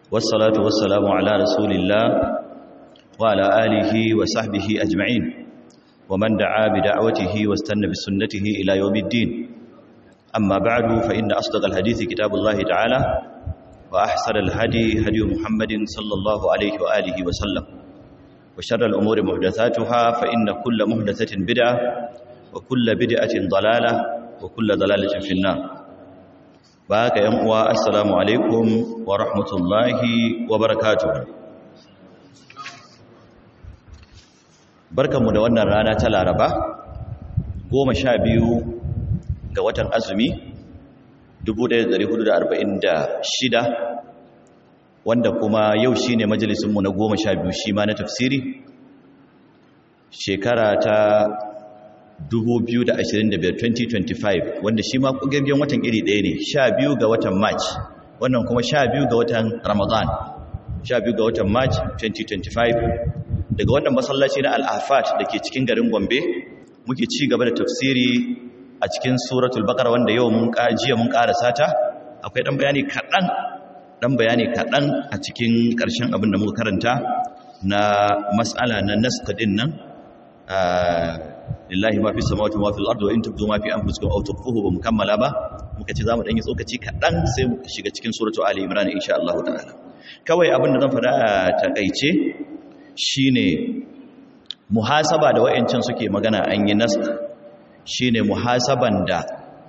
والصلاة والسلام على رسول الله وعلى آله وصحبه أجمعين ومن دعا بدعوته واستنى بسنته إلى يوم الدين أما بعد فإن أصدق الحديث كتاب الله تعالى وأحسن الهدي هدي محمد صلى الله عليه وآله وسلم وشر الأمور محدثاتها فإن كل محدثة بدعة وكل بدعة ضلالة وكل ضلالة في النار baka yan uwa assalamu alaikum wa rahmatullahi wa barakatuh barkanmu da wannan rana ta laraba goma sha biyu ga watan azumi 1446 wanda kuma yau shine majalisunmu na goma sha biyu shi ma na tafsiri shekara ta 2025 wanda shi ma kugaggen watan iri ɗaya ne 12 ga watan march wannan kuma 12 ga watan ramadan 12 ga watan march 2025 daga wannan masallaci na al'afat da ke cikin garin gombe muke ci gaba da tafsiri a cikin suratul baqara wanda yau mun jiya mun karasa ta akwai dan bayani kaɗan dan bayani kaɗan a cikin ƙarshen abin da muka karanta na mas'ala na naska din nan lillahi ma fi samawati ma fi al-ardi wa in tubdu ma fi anfusikum aw tukhfuhu ba mukammala ba muka ce zamu dan yi tsokaci kadan sai mu shiga cikin suratu ali imran insha Allah ta'ala kawai abin da zan fada a takeice shine muhasaba da wayancin suke magana an yi nask shine muhasaban da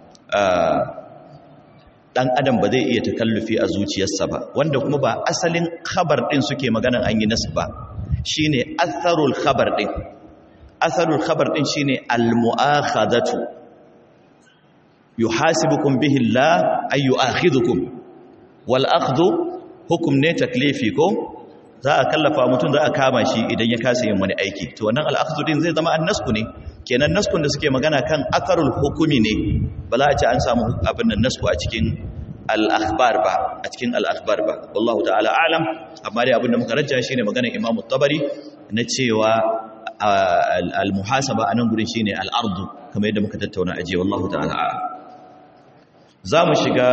dan adam ba zai iya takallufi a zuciyarsa ba wanda kuma ba asalin khabar din suke magana an yi nask ba shine atharul khabar din asarul khabar din shine almu'akhadatu yuhasibukum bihi Allah ay yu'akhidhukum wal akhdhu hukum ne taklifi ko za a kallafa mutum za a kama shi idan ya kasa yin wani aiki to wannan al akhdhu din zai zama annasku ne kenan naskun da suke magana kan akarul hukumi ne ba za a ce an samu abin nan nasku a cikin al akhbar ba a cikin al akhbar ba wallahu ta'ala a'lam amma dai abin da muka rajja shine maganar Imam tabari na cewa al-muhasaba anan gurin shine al-ardu kamar yadda muka tattauna aje wallahu ta'ala zamu shiga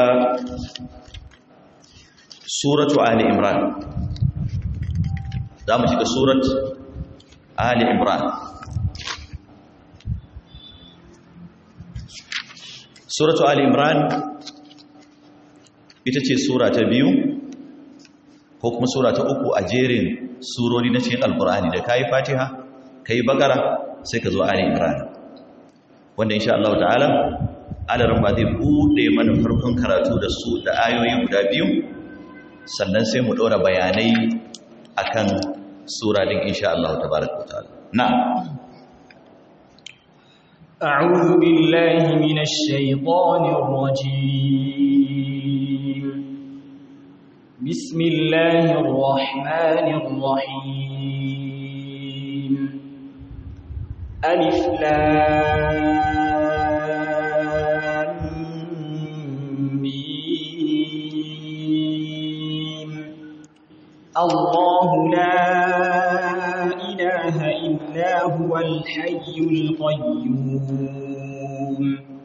suratu ali imran zamu shiga surat ali imran suratu ali imran ita ce sura ta biyu ko kuma sura ta uku a jerin surori na cikin alkur'ani da kayi fatiha kai bakara sai ka zo ali imran wanda insha Allah ta'ala alaran ba zai bude mana farkon karatu da su da ayoyi guda biyu sannan sai mu dora bayanai akan sura din insha Allah tabaraka ta'ala na'am أعوذ بالله من الشيطان الرجيم بسم الله الرحمن الرحيم ألف لام ميم الله لا إله إلا هو الحي القيوم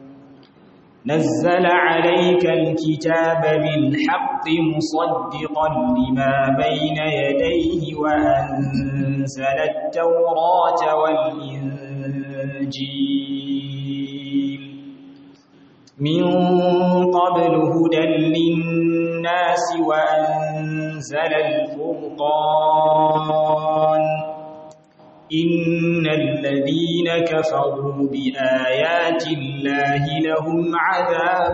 نزل عليك الكتاب بالحق مصدقا لما بين يديه وأنزل التوراة والإنجيل من قبل هدى للناس وأنزل الفرقان إن الذين كفروا بآيات الله لهم عذاب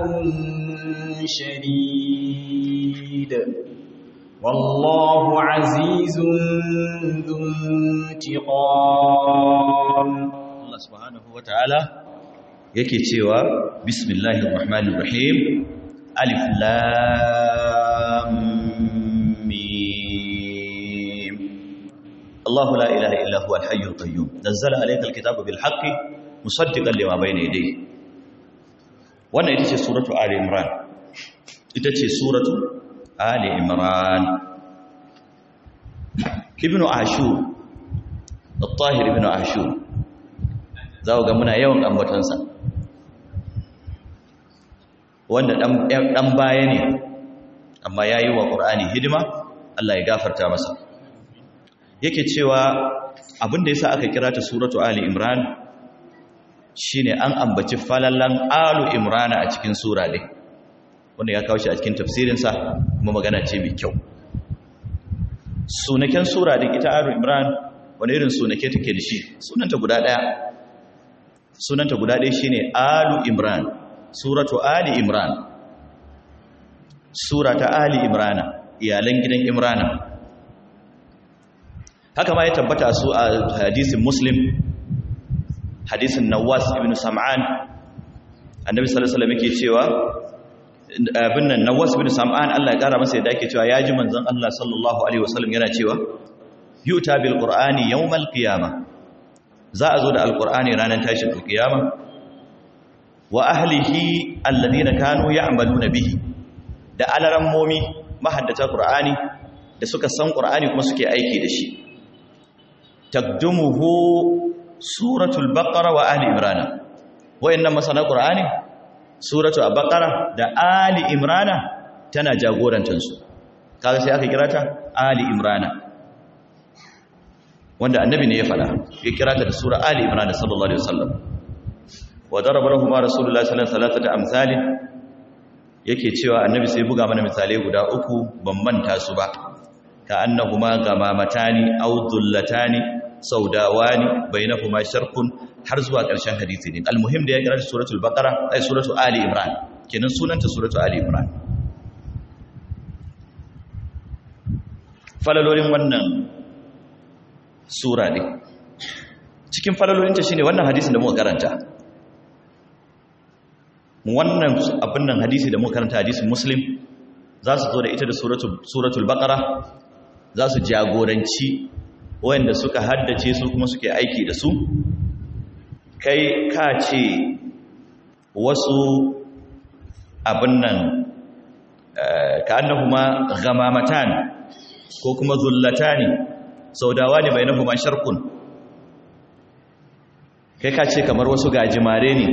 شديد والله عزيز ذو انتقام الله سبحانه وتعالى yake cewa bismillahir rahmanir rahim alif lam mim الله لا إله إلا هو الحي القيوم نزل عليك الكتاب بالحق مصدقا لما بين يديه wannan ita ce suratu ali imran ita ce suratu ali imran ibnu ashur al-tahir ibnu ashur za ga muna yawan ambatonsa wanda ɗan baya ne amma ya yi wa ƙur'ani hidima Allah ya gafarta masa yake cewa abin da yasa aka kira ta suratu ali imran shine an ambaci falallan alu imrana a cikin sura din wanda ya kawo shi a cikin tafsirinsa kuma magana ce mai kyau sunaken sura din ita alu imran wani irin sunake take da shi sunanta guda daya sunanta guda daya shine alu imran suratu ali imran sura ta ali imrana iyalan gidan imrana haka ma ya tabbata su a hadisin muslim hadisin nawas ibn sam'an annabi sallallahu alaihi wasallam yake cewa abin nan nawas ibn sam'an Allah ya kara masa yadda yake cewa yaji manzon Allah sallallahu alaihi wasallam yana cewa yuta bil qur'ani yawmal qiyamah za a zo da alqur'ani ranar tashin qiyama wa ahlihi alladhina kanu ya'maluna bihi da alarammomi mahaddata qur'ani da suka san qur'ani kuma suke aiki da shi taqdumuhu suratul baqara wa ali imran wayannan masana qur'ani suratu al-baqara da ali imran tana jagorantar su kaga sai aka kira ta ali imran wanda annabi ne ya fada ya kira ta da sura ali imran sallallahu alaihi wasallam wa daraba lahum rasulullahi sallallahu alaihi wasallam amsali yake cewa annabi sai buga mana misalai guda uku ban manta su ba ka annahuma gamamatani aw dullatani saudawani bainahuma sharqun har zuwa ƙarshen hadisi ne almuhim da ya kira suratul baqara ai suratul ali imran kenan sunanta suratul ali imran falalolin wannan sura ne cikin falalolinta shine wannan hadisin da muka karanta wannan abin nan hadisi da muka karanta hadisin muslim za su zo da ita da suratul baqara za su jagoranci wanda suka haddace su kuma suke aiki da su kai ka ce wasu abin nan ka annahuma gamamatan ko kuma zullatani saudawa ne bainahuma sharqun kai ka ce kamar wasu gajimare ne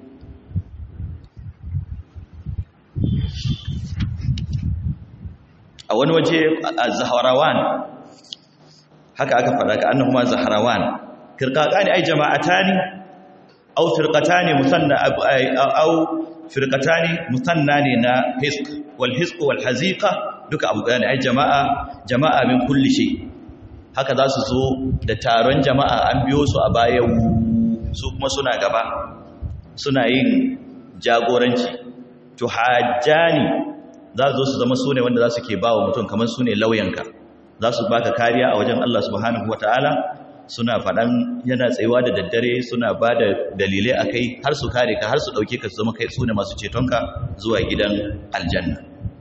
a wani waje a zaharawan haka aka faɗa ka annahuma zaharawan firqatani ay jama'atani aw firqatani musanna aw firqatani musanna ne na hisq wal hisq wal haziqa duka abu gane ai jama'a jama'a min kulli shay haka za su zo da taron jama'a an biyo su a bayan su kuma suna gaba suna yin jagoranci to hajjani za su zo su zama sune wanda za su ke bawa mutum kamar sune lauyanka za su baka kariya a wajen Allah subhanahu ta'ala suna faɗan yana tsayuwa da daddare suna ba da dalilai a kai har su kare ka har su ɗauke ka su zama kai su ne masu cetonka zuwa gidan aljanna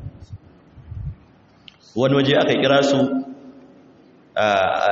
wani waje aka kira su a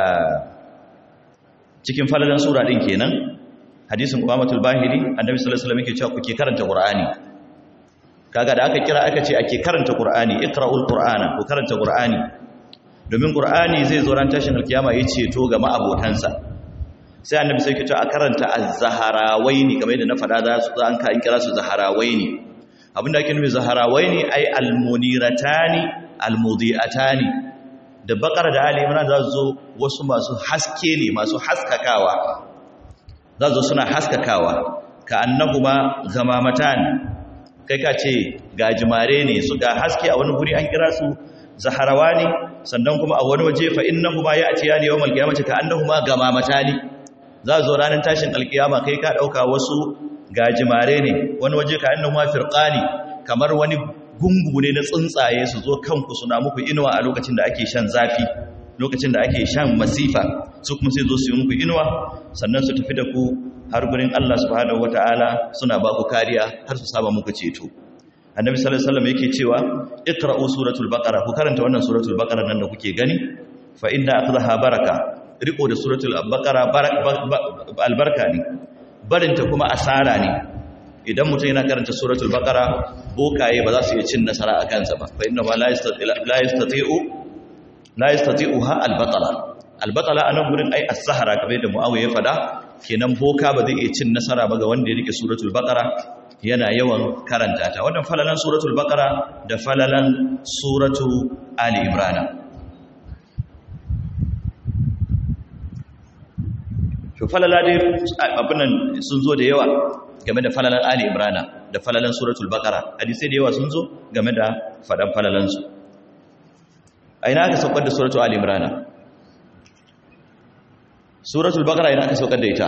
cikin falalan sura ɗin kenan hadisin umamatul bahiri annabi sallallahu alaihi wasallam yake cewa kuke karanta qur'ani kaga da aka kira aka ce ake karanta qur'ani iqra'ul qur'ana ku karanta qur'ani domin ƙur'ani zai zo ran tashin alkiyama ya ceto ga ma'abotansa sai annabi sai kito a karanta az-zaharawaini kamar yadda na faɗa za su an ka an kira su zaharawaini abinda ake nufi zaharawaini ai al-muniratani al-mudiatani da bakar da ali imran za su zo wasu masu haske ne masu haskakawa za su zo suna haskakawa ka annahuma gamamatan kai ka ce gajimare ne su ga haske a wani guri an kira su zaharawani sannan kuma a wani waje fa innahuma ya'tiyani yawmal qiyamati ka annahuma gamamatani za zo ranar tashin alkiyama kai ka dauka wasu gajimare ne wani waje ka annahuma firqani kamar wani gungu ne na tsuntsaye su zo kanku suna muku inuwa a lokacin da ake shan zafi lokacin da ake shan masifa su kuma sai zo su yi muku inuwa sannan su tafi da ku har gurin Allah subhanahu wataala suna ba ku kariya har su saba muku ceto annabi sallallahu alaihi wasallam yake cewa iqra'u suratul baqara ku karanta wannan suratul baqara nan da kuke gani fa inna akhdaha baraka riko da suratul baqara albarka ne barinta kuma asara ne idan mutum yana karanta suratul baqara bokaye ba za su iya cin nasara a kansa ba fa inna la yastati'u la yastati'uha albatala albatala anan gurin ai as-sahara kamar da muawiya ya fada kenan boka ba zai iya cin nasara ba ga wanda ya rike suratul baqara yana yawan karanta ta wannan falalan suratul baqara da falalan suratu ali imran to falala dai abinan sun zo da yawa game da falalan ali imrana da falalan suratul baqara hadisi da yawa sun zo game da fadan falalan su aina aka saukar da suratul ali imrana suratul baqara ina aka saukar da ita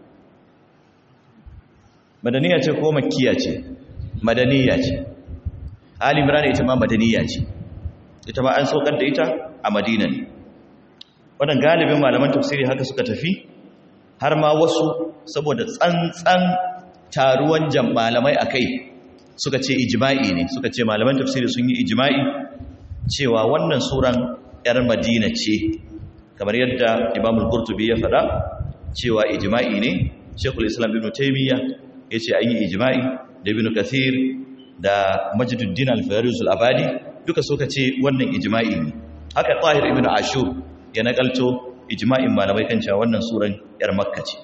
madaniya ce ko makkiya ce madaniya ce ali imrana ita ma madaniya ce ita ma an saukar da ita a madina ne wannan galibin malaman tafsiri haka suka tafi har ma wasu saboda tsantsan taruwan malamai a kai suka ce ijima'i ne suka ce malaman tafsiri sun yi ijima'i cewa wannan suran 'yar madina ce kamar yadda imamul qurtubi ya faɗa cewa ijima'i ne shekul islam ibn taimiyya ya ce an yi ijima'i da ibn kathir da majiduddin al-fayruz al-abadi duka suka ce wannan ijima'i ne haka tahir ibn ashur ya nakalto ijma'in malamai kan cewa wannan suran yar makka ce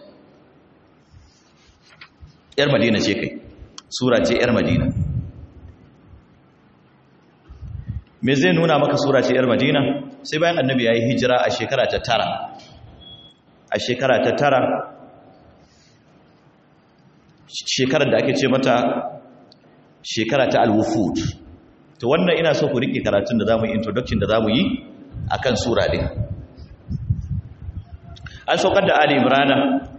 yar madina ce kai sura ce yar madina me zai nuna maka sura ce yar madina sai bayan annabi yayi hijira a shekara ta tara a shekara ta tara shekarar da ake ce mata shekara ta al-wufud to wannan ina so ku rike karatun da zamu yi introduction da zamu yi akan sura din an saukar da Ali Imrana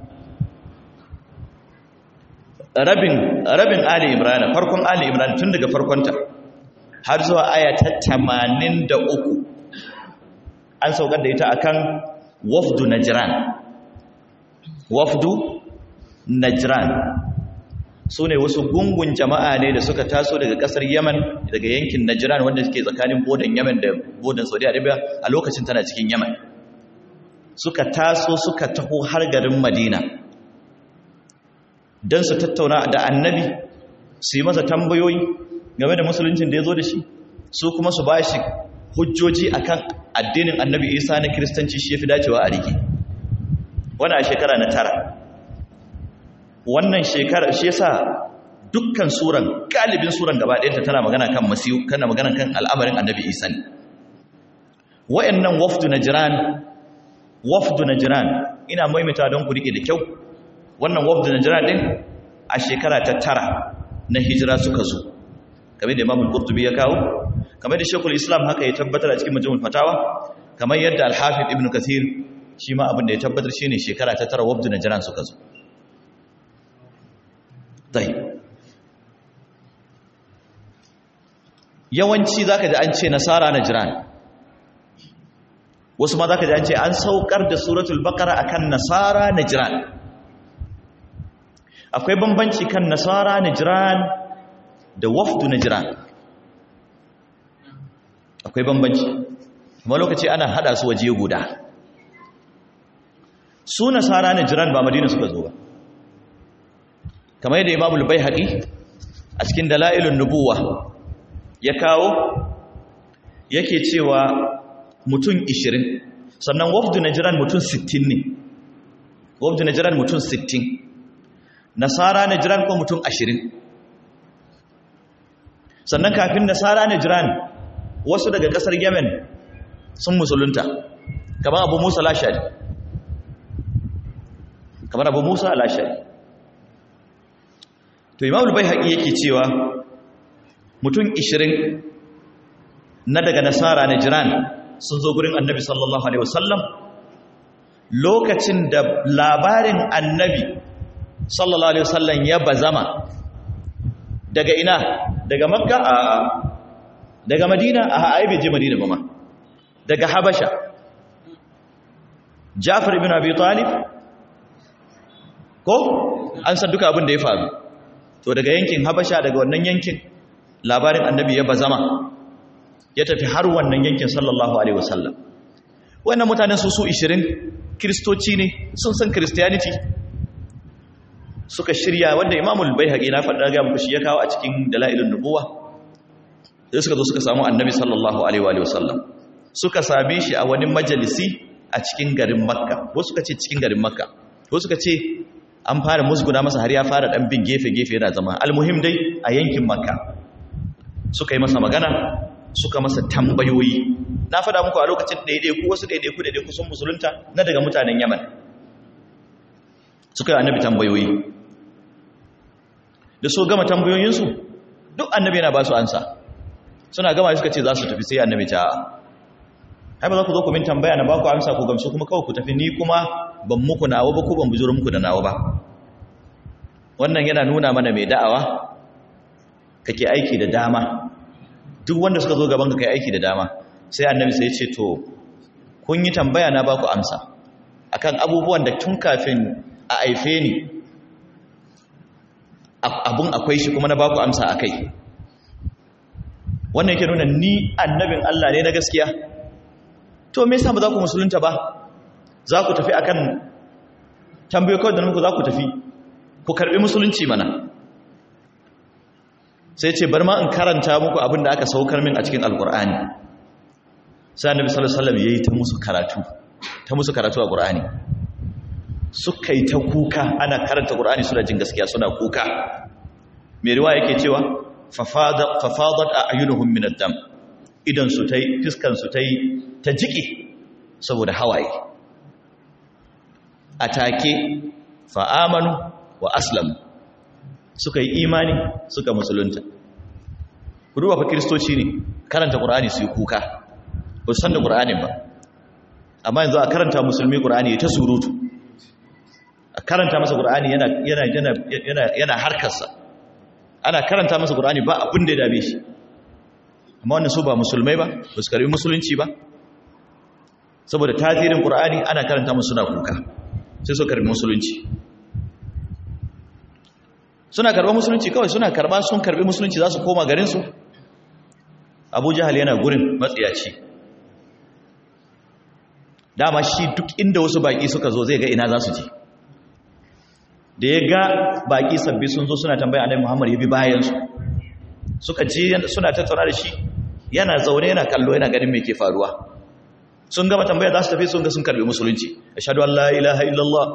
rabin rabin Ali Imrana farkon Ali Imran tun daga farkonta har zuwa aya ta 83 an saukar da ita akan wafdu Najran wafdu Najran sune wasu gungun jama'a ne da suka taso daga kasar Yaman daga yankin Najran wanda suke tsakanin bodan Yaman da bodan Saudi Arabia a lokacin tana cikin Yaman suka taso suka taho har garin madina don su tattauna da annabi su yi masa tambayoyi game da musuluncin da ya zo da shi su kuma su ba shi hujjoji akan addinin annabi isa na kiristanci shi ya fi dacewa a rike wani a shekara na tara wannan shekara shi yasa dukkan suran galibin suran gaba ɗayanta tana magana kan masiyu kana magana kan al'amarin annabi isa ne wa'annan wafdu na jiran wafdu najran ina maimaita don ku rike da kyau wannan wafdu najran din a shekara ta tara na hijira suka zo kamar da Imam Qurtubi ya kawo kamar da Sheikhul Islam haka ya tabbatar a cikin Majmu'ul Fatawa kamar yadda Al-Hafiz Ibn Kathir shi ma abin da ya tabbatar shine shekara ta tara wafdu najran suka zo dai yawanci zaka ji an ce nasara najran wasu ma za ka ji an ce an saukar da suratul bakara akan nasara najran akwai bambanci kan nasara najran da wafdu najran akwai bambanci kuma lokaci ana hada su waje guda su nasara najran ba madina suka zo ba kamar yadda imamul baihaqi a cikin dalailun nubuwa ya kawo yake cewa mutum 20 sannan wafdu najran mutum 60 ne wafdu najran mutum 60 nasara najran ko mutum 20 sannan kafin nasara najran wasu daga kasar yemen sun musulunta kamar abu musa lashari kamar abu musa lashari to imamul bai haƙi yake cewa mutum 20 na daga nasara najran sun zo gurin annabi sallallahu alaihi wasallam lokacin da labarin annabi sallallahu alaihi wasallam ya bazama daga ina daga makka a daga madina a ai bai je madina ba ma daga habasha jafar ibn abi talib ko an san duka abin da ya faru to daga yankin habasha daga wannan yankin labarin annabi ya bazama ya tafi har wannan yankin sallallahu alaihi wasallam wannan mutanen su su 20 kristoci ne sun san christianity suka shirya wanda imamul baihaqi na faɗa ga muku shi ya kawo a cikin dalailun nubuwa sai suka zo suka samu annabi sallallahu alaihi wa sallam suka same shi a wani majalisi a cikin garin makka wasu suka ce cikin garin makka wasu suka ce an fara musguna masa har ya fara dan bin gefe gefe yana zama almuhim dai a yankin makka suka yi masa magana suka masa tambayoyi na faɗa muku a lokacin ɗaiɗaiku wasu ɗaiɗaiku ɗaiɗaiku sun musulunta na daga mutanen yaman suka yi annabi tambayoyi da so gama tambayoyinsu duk annabi yana ba su ansa suna gama suka ce za su tafi sai annabi ta ai ba za ku zo ku min tambaya na ba ku amsa ku gamsu kuma kawai ku tafi ni kuma ban muku nawa ba ko ban bujuro muku da nawa ba wannan yana nuna mana mai da'awa kake aiki da dama duk wanda suka zo gaban ka kai aiki da dama sai annabi sai ya ce to kun yi tambaya na ba ku amsa akan abubuwan da tun kafin a aife ni abun akwai shi kuma na ba ku amsa akai wannan yake nuna ni annabin Allah ne na gaskiya to me yasa ba za ku musulunta ba za ku tafi akan tambayo kawai da muku za ku tafi ku karbi musulunci mana sai ce bar ma in karanta muku abin da aka saukar min a cikin alkur'ani sai annabi sallallahu alaihi wasallam yayi ta musu karatu ta musu karatu a qur'ani suka yi ta kuka ana karanta qur'ani suna jin gaskiya suna kuka mai riwaya yake cewa fafadat a'yunuhum min ad-dam idan su tai fiskan su tai ta jiki saboda hawaye atake fa amanu wa aslamu suka yi imani suka musulunta ku duba fa kristoci ne karanta qur'ani su yi kuka ba su san da qur'anin ba amma yanzu a karanta musulmi qur'ani ya ta surutu a karanta masa qur'ani yana yana yana yana harkarsa ana karanta masa qur'ani ba abin da ya dame shi amma wannan su ba musulmai ba ba su karbi musulunci ba saboda tasirin qur'ani ana karanta musu suna kuka sai su karbi musulunci suna karba musulunci kawai suna karba sun karbi musulunci za su koma garinsu abu jahal yana gurin matsiyaci dama shi duk inda wasu baki suka zo zai ga ina za su je da ya ga baki sabbi sun zo suna tambaya annabi muhammad ya bi bayansu suka ji suna tattauna da shi yana zaune yana kallo yana ganin me ke faruwa sun gama tambaya za su tafi sun ga sun karbi musulunci ashhadu an la ilaha illallah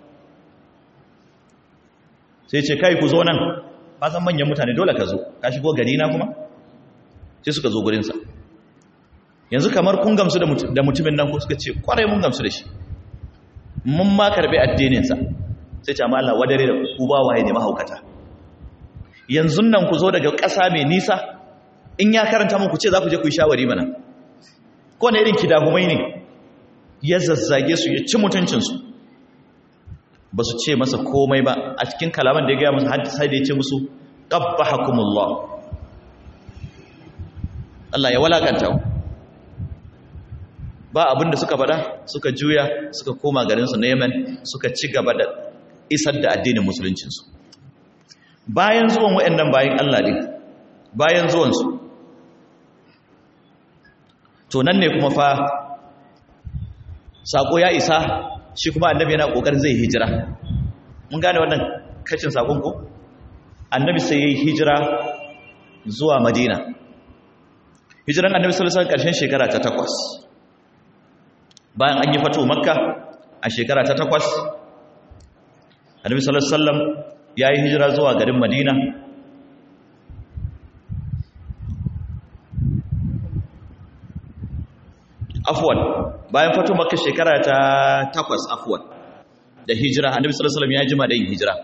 sai ce kai ku zo nan ba san manyan mutane dole ka zo ka shigo gari na kuma sai suka zo gurinsa yanzu kamar kun gamsu da mutumin nan ku suka ce kwarai mun gamsu da shi mun ma karbi addininsa sai ce amma Allah wadare da ku ba waye ne mahaukata yanzu nan ku zo daga ƙasa mai nisa in ya karanta muku ce za ku je ku yi shawari mana ko na irin kidahumai ne ya zazzage su ya ci mutuncinsu ba su ce masa komai ba a cikin kalaman da ya gaya musu sai da ya ce musu ƙabbahakumullah Allah ya walakanta ba abinda suka bada suka juya suka koma garinsu na Yemen suka ci gaba da isar da addinin musuluncinsu bayan zuwan waɗannan bayan Allah ne bayan zuwansu to nan ne kuma fa sako ya isa shi kuma annabi yana kokarin zai hijira mun gane wannan kacin sakon ko annabi sai yayi hijira zuwa madina hijiran annabi sallallahu alaihi wasallam karshen shekara ta takwas bayan an yi fato makka a shekara ta takwas annabi sallallahu alaihi wasallam yayi hijira zuwa garin madina afwan bayan fato makka shekara ta takwas afwan da hijira annabi sallallahu alaihi wasallam ya jima da yin hijira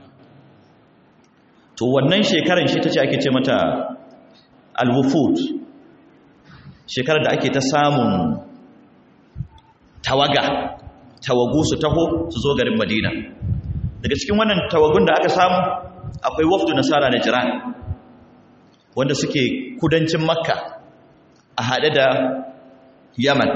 to wannan shekaran shi tace ake ce mata al-wufud shekarar da ake ta samun tawaga tawagu su taho su zo garin madina daga cikin wannan tawagun da aka samu akwai wafdu nasara na jiran wanda suke kudancin makka a haɗe da yaman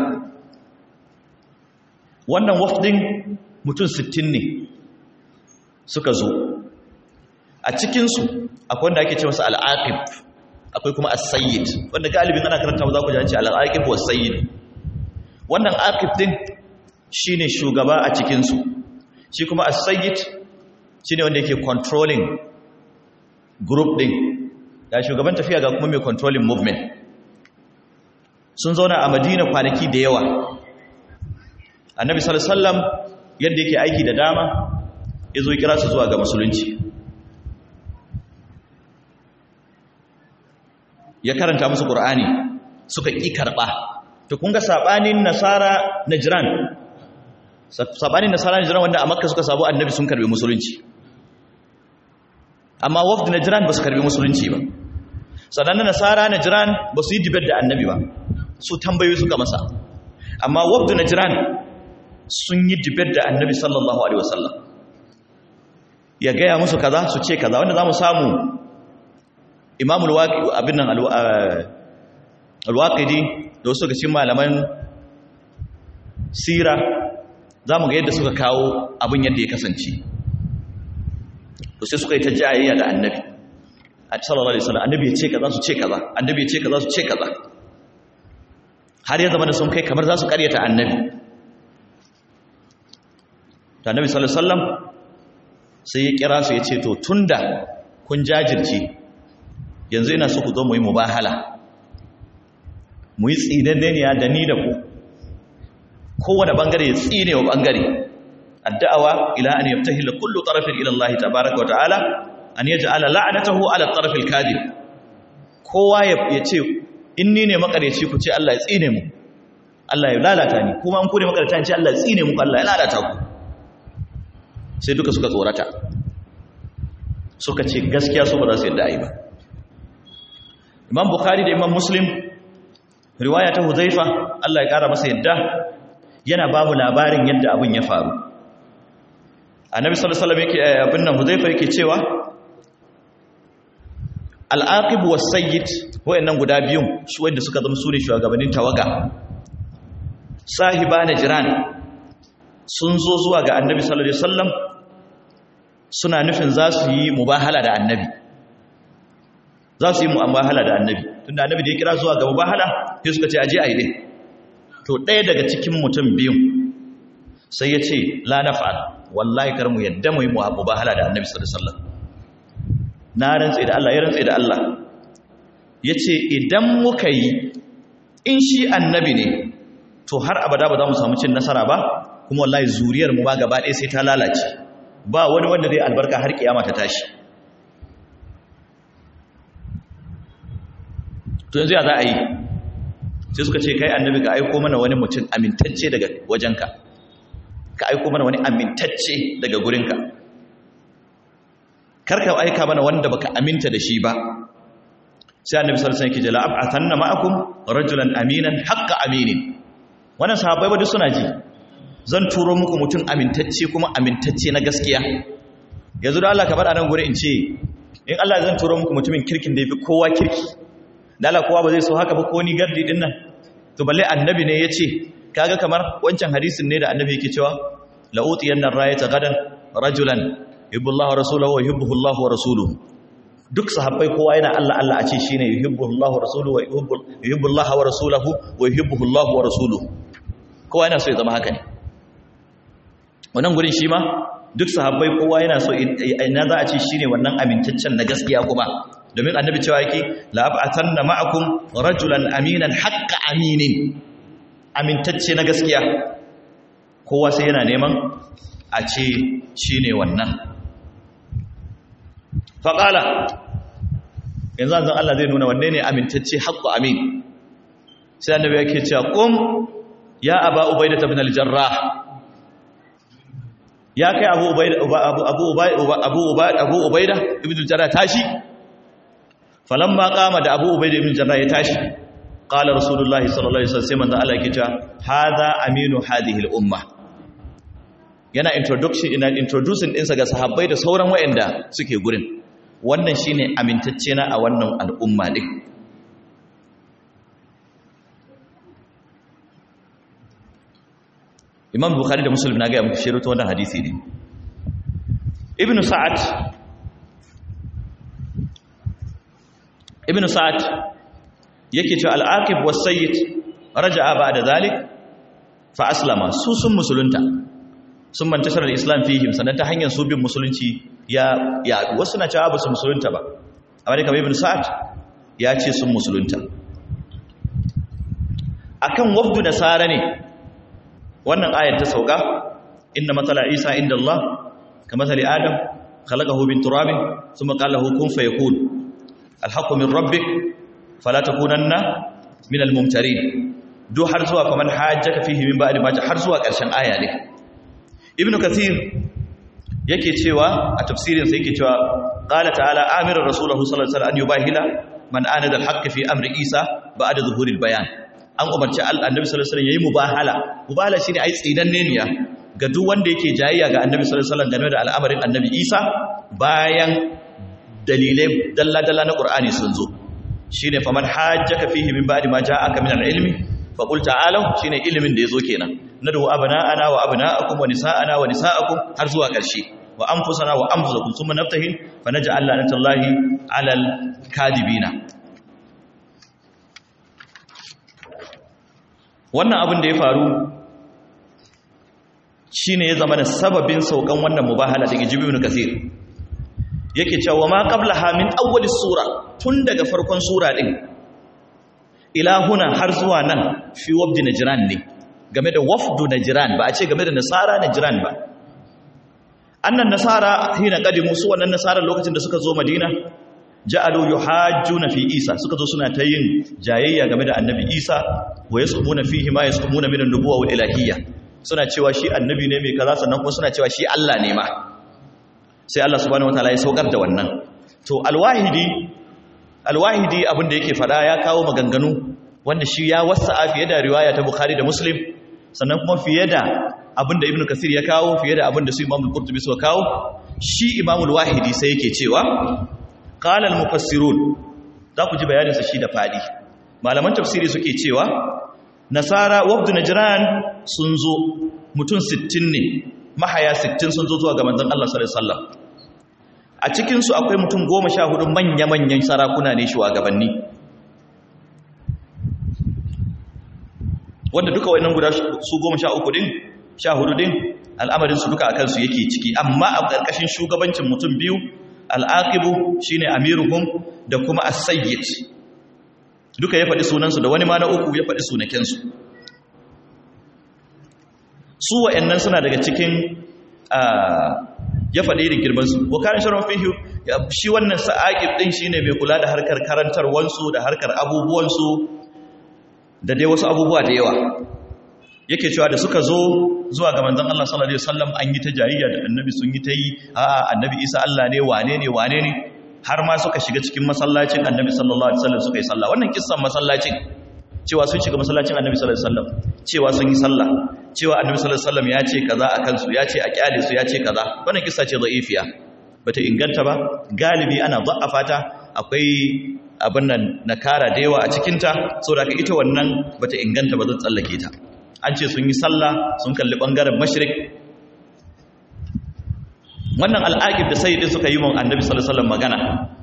wannan wafdin mutum 60 ne suka zo a cikinsu akwai wanda ake ce masa al'aqib akwai kuma as-sayyid wanda galibin ana karanta za ku ji an ce al'aqib wa sayyid wannan aqib din shine shugaba a cikinsu shi kuma as-sayyid shine wanda yake controlling group din ga shugaban tafiya ga kuma mai controlling movement sun zauna a madina kwanaki da yawa annabi sallallahu alaihi wasallam yadda yake aiki da dama ya zo kira su zuwa ga musulunci ya karanta musu qur'ani suka ƙi karɓa to kun ga saɓanin nasara najran sabanin nasara najran wanda a makka suka sabu annabi sun karbi musulunci amma wafd najran ba su karbi musulunci ba sannan nasara najran ba su yi dibar da annabi ba su tambayoyi suka masa amma wafd najran sun yi dibar da annabi sallallahu alaihi wasallam ya gaya musu kaza su ce kaza wanda zamu samu imamul waqi abin nan alwaqidi da wasu ga cikin malaman sira za mu ga yadda suka kawo abin yadda ya kasance to sai suka yi ta jayayya da annabi a sallallahu alaihi wasallam annabi ya ce kaza su ce kaza annabi ya ce kaza su ce kaza har ya zama da sun kai kamar za su karyata annabi to annabi sallallahu alaihi wasallam sai ya kira su ya ce to tunda kun jajirce yanzu ina so ku zo mu yi mubahala mu yi tsinanneniya da ni da ku kowane bangare ya tsine wa bangare addu'awa ila an yabtahila kullu tarafin ila Allah tabaaraka wa ta'ala an yaj'ala la'natahu ala taraf al-kadhib kowa ya ce in ni ne makareci ku ce Allah ya tsine mu Allah ya lalata ni kuma an ku ne makareta ce Allah ya tsine mu Allah ya lalata ku sai duka suka tsorata suka ce gaskiya su ba za su yadda ai ba Imam Bukhari da Imam Muslim riwaya ta Huzaifa Allah ya kara masa yadda yana babu labarin yadda abin ya faru annabi sallallahu alaihi wasallam yake abin nan huzaifa yake cewa al-aqib was-sayyid wayannan guda biyun su wanda suka zama sune shugabannin tawaga sahiba jiran sun zo zuwa ga annabi sallallahu alaihi wasallam suna nufin za su yi mubahala da annabi za su yi mubahala da annabi tunda annabi da ya kira zuwa ga mubahala sai suka ce aje ayi din to ɗaya daga cikin mutum biyun sai ya ce la naf'al wallahi kar mu yadda mu yi mubahala da annabi sallallahu alaihi wasallam na rantse da Allah ya rantse da Allah yace idan muka yi in shi annabi ne to har abada ba za mu samu cin nasara ba kuma wallahi zuriyar mu ba gaba ɗaya sai ta lalace ba wani wanda zai albarka har kiyama ta tashi to yanzu ya za a yi sai suka ce kai annabi ka aiko mana wani mutum amintacce daga wajenka ka aiko mana wani amintacce daga gurinka karka aika mana wanda baka aminta da shi ba sai annabi sallallahu alaihi wasallam yake jala ab'athanna ma'akum rajulan aminan haqqa aminin wannan sahabbai ba duk suna ji zan turo muku mutum amintacce kuma amintacce na gaskiya yanzu da Allah ka bar anan guri in ce in Allah zan turo muku mutumin kirkin da yafi kowa kirki da Allah kowa ba zai so haka ba ko ni gardi din nan to balle annabi ne yace kaga kamar wancan hadisin ne da annabi yake cewa la utiyanna rayata gadan rajulan yuhibbullahu wa rasuluhu wa yuhibbuhullahu wa rasuluhu duk sahabbai kowa yana Allah Allah a ce shine yuhibbullahu wa rasuluhu wa yuhibbullahu wa rasuluhu wa yuhibbuhullahu wa rasuluhu kowa yana so ya zama haka ne wannan gurin shi ma duk sahabbai kowa yana so ina za a ce shine wannan amintaccen na gaskiya kuma domin annabi cewa yake la'abatanna ma'akum rajulan aminan haqqa aminin amintacce na gaskiya kowa sai yana neman a ce shine wannan faqala yanzu zan Allah zai nuna wanne ne amintacce haqqu amin sai annabi yake cewa qum ya aba ubaidah ibn al-jarrah ya kai abu ubaida abu abu abu ubaida abu ubaida ibn al-jarrah tashi falamma qama da abu ubaida ibn jarrah ya tashi qala rasulullahi sallallahu alaihi wasallam sai manzo Allah yake cewa hadha aminu hadhihi al-umma yana introduction ina introducing dinsa ga sahabbai da sauran wayanda suke gurin wannan shine amintacce na a wannan al'umma din Imam Bukhari da Muslim na ga muku shiruto wannan hadisi ne Ibn Sa'ad ibn sa'ad yake cewa al-aqib was-sayyid raja'a ba'da zalik fa aslama su sun musulunta sun mantashar al-islam fihim sanan ta hanyar su bin musulunci ya ya wasu na cewa ba su musulunta ba amma dai kamar ibn sa'ad ya ce sun musulunta akan wafdu nasara ne wannan ayar ta sauka inna matala isa inda Allah kamathali adam khalaqahu min turabin thumma qala lahu kun fayakun alhaqqu min rabbik fala takunanna min almumtarin duk har zuwa faman hajjaka fihi min ba'di ma har zuwa ƙarshen aya ne ibnu kathir yake cewa a tafsirin sa yake cewa qala ta'ala amira rasuluhu sallallahu alaihi wasallam an yubahila man anada al-haqq fi amri isa ba'da zuhuril bayan an umarci annabi sallallahu alaihi wasallam yayi mubahala mubahala shine ai tsinanne ne ga duk wanda yake jayayya ga annabi sallallahu alaihi wasallam game da al'amarin annabi isa bayan dalilai dalla-dalla na qur'ani sun zo shine faman hajjaka fihi min ba'di ma ja'aka min al-ilmi fa qul ta'alu shine ilimin da yazo kenan nadu abna'ana wa abna'akum wa nisa'ana wa nisa'akum har zuwa ƙarshe wa anfusana wa anfusakum thumma naftahin fa naj'al lanatallahi 'alal kadibina wannan abin da ya faru shine ya zama da sababin saukan wannan mubahala daga jibibin kasir yake cewa ma qablaha min awwal sura tun daga farkon sura din ila huna har zuwa nan fi wabdi najran ne game da wafdu najran ba a ce game da nasara najran ba annan nasara hina qadimu su wannan nasara lokacin da suka zo madina ja'alu yuhajjuna fi isa suka zo suna ta yin jayayya game da annabi isa wa yasumuna fihi ma yasumuna min an-nubuwwa wal ilahiyya suna cewa shi annabi ne mai kaza sannan kuma suna cewa shi Allah ne ma sai Allah subhanahu wataala ya saukar da wannan to alwahidi alwahidi abin da yake fada ya kawo maganganu wanda shi ya wasa'a fiye da riwaya ta bukhari da muslim sannan kuma fiye da abin da ibnu kasir ya kawo fiye da abin da su imamul qurtubi suka kawo shi imamul wahidi sai yake cewa qala al mufassirun za ku ji bayanin sa shi da fadi malaman tafsiri suke cewa nasara wabdu najran sun zo mutum 60 ne mahaya 60 sun zo zuwa ga manzon Allah sallallahu alaihi wasallam a cikin su akwai mutum 14 manya-manyan sarakuna ne shugabanni wanda duka wayannan guda su 13 din 14 din al'amarin su duka akan su yake ciki amma a ƙarƙashin shugabancin mutum biyu al'aqibu shine amiruhum da kuma as-sayyid duka ya faɗi sunansu da wani ma na uku ya faɗi sunakensu su wa'annan suna daga cikin ya faɗi irin girmansu wakarin sharon fihiyu shi wannan sa'aƙib ɗin shi ne mai kula da harkar karantarwansu da harkar abubuwansu da dai wasu abubuwa da yawa yake cewa da suka zo zuwa ga manzon Allah sallallahu alaihi wasallam an yi ta jayayya da annabi sun yi ta yi a annabi Isa Allah ne wane ne wane ne har ma suka shiga cikin masallacin annabi sallallahu alaihi wasallam suka yi sallah wannan kissan masallacin cewa sun shiga masallacin annabi sallallahu alaihi wasallam cewa sun yi sallah cewa annabi sallallahu alaihi wasallam ya ce kaza a kansu ya ce a kyale su ya ce kaza wannan kissa ce da'ifiya bata inganta ba galibi ana da'afa ta akwai abin nan nakara da yawa a cikin ta saboda ita wannan bata inganta ba zan tsallake ta an ce sun yi sallah sun kalli bangaren mashrik wannan al'aqib da sayyidin suka yi mun annabi sallallahu alaihi wasallam magana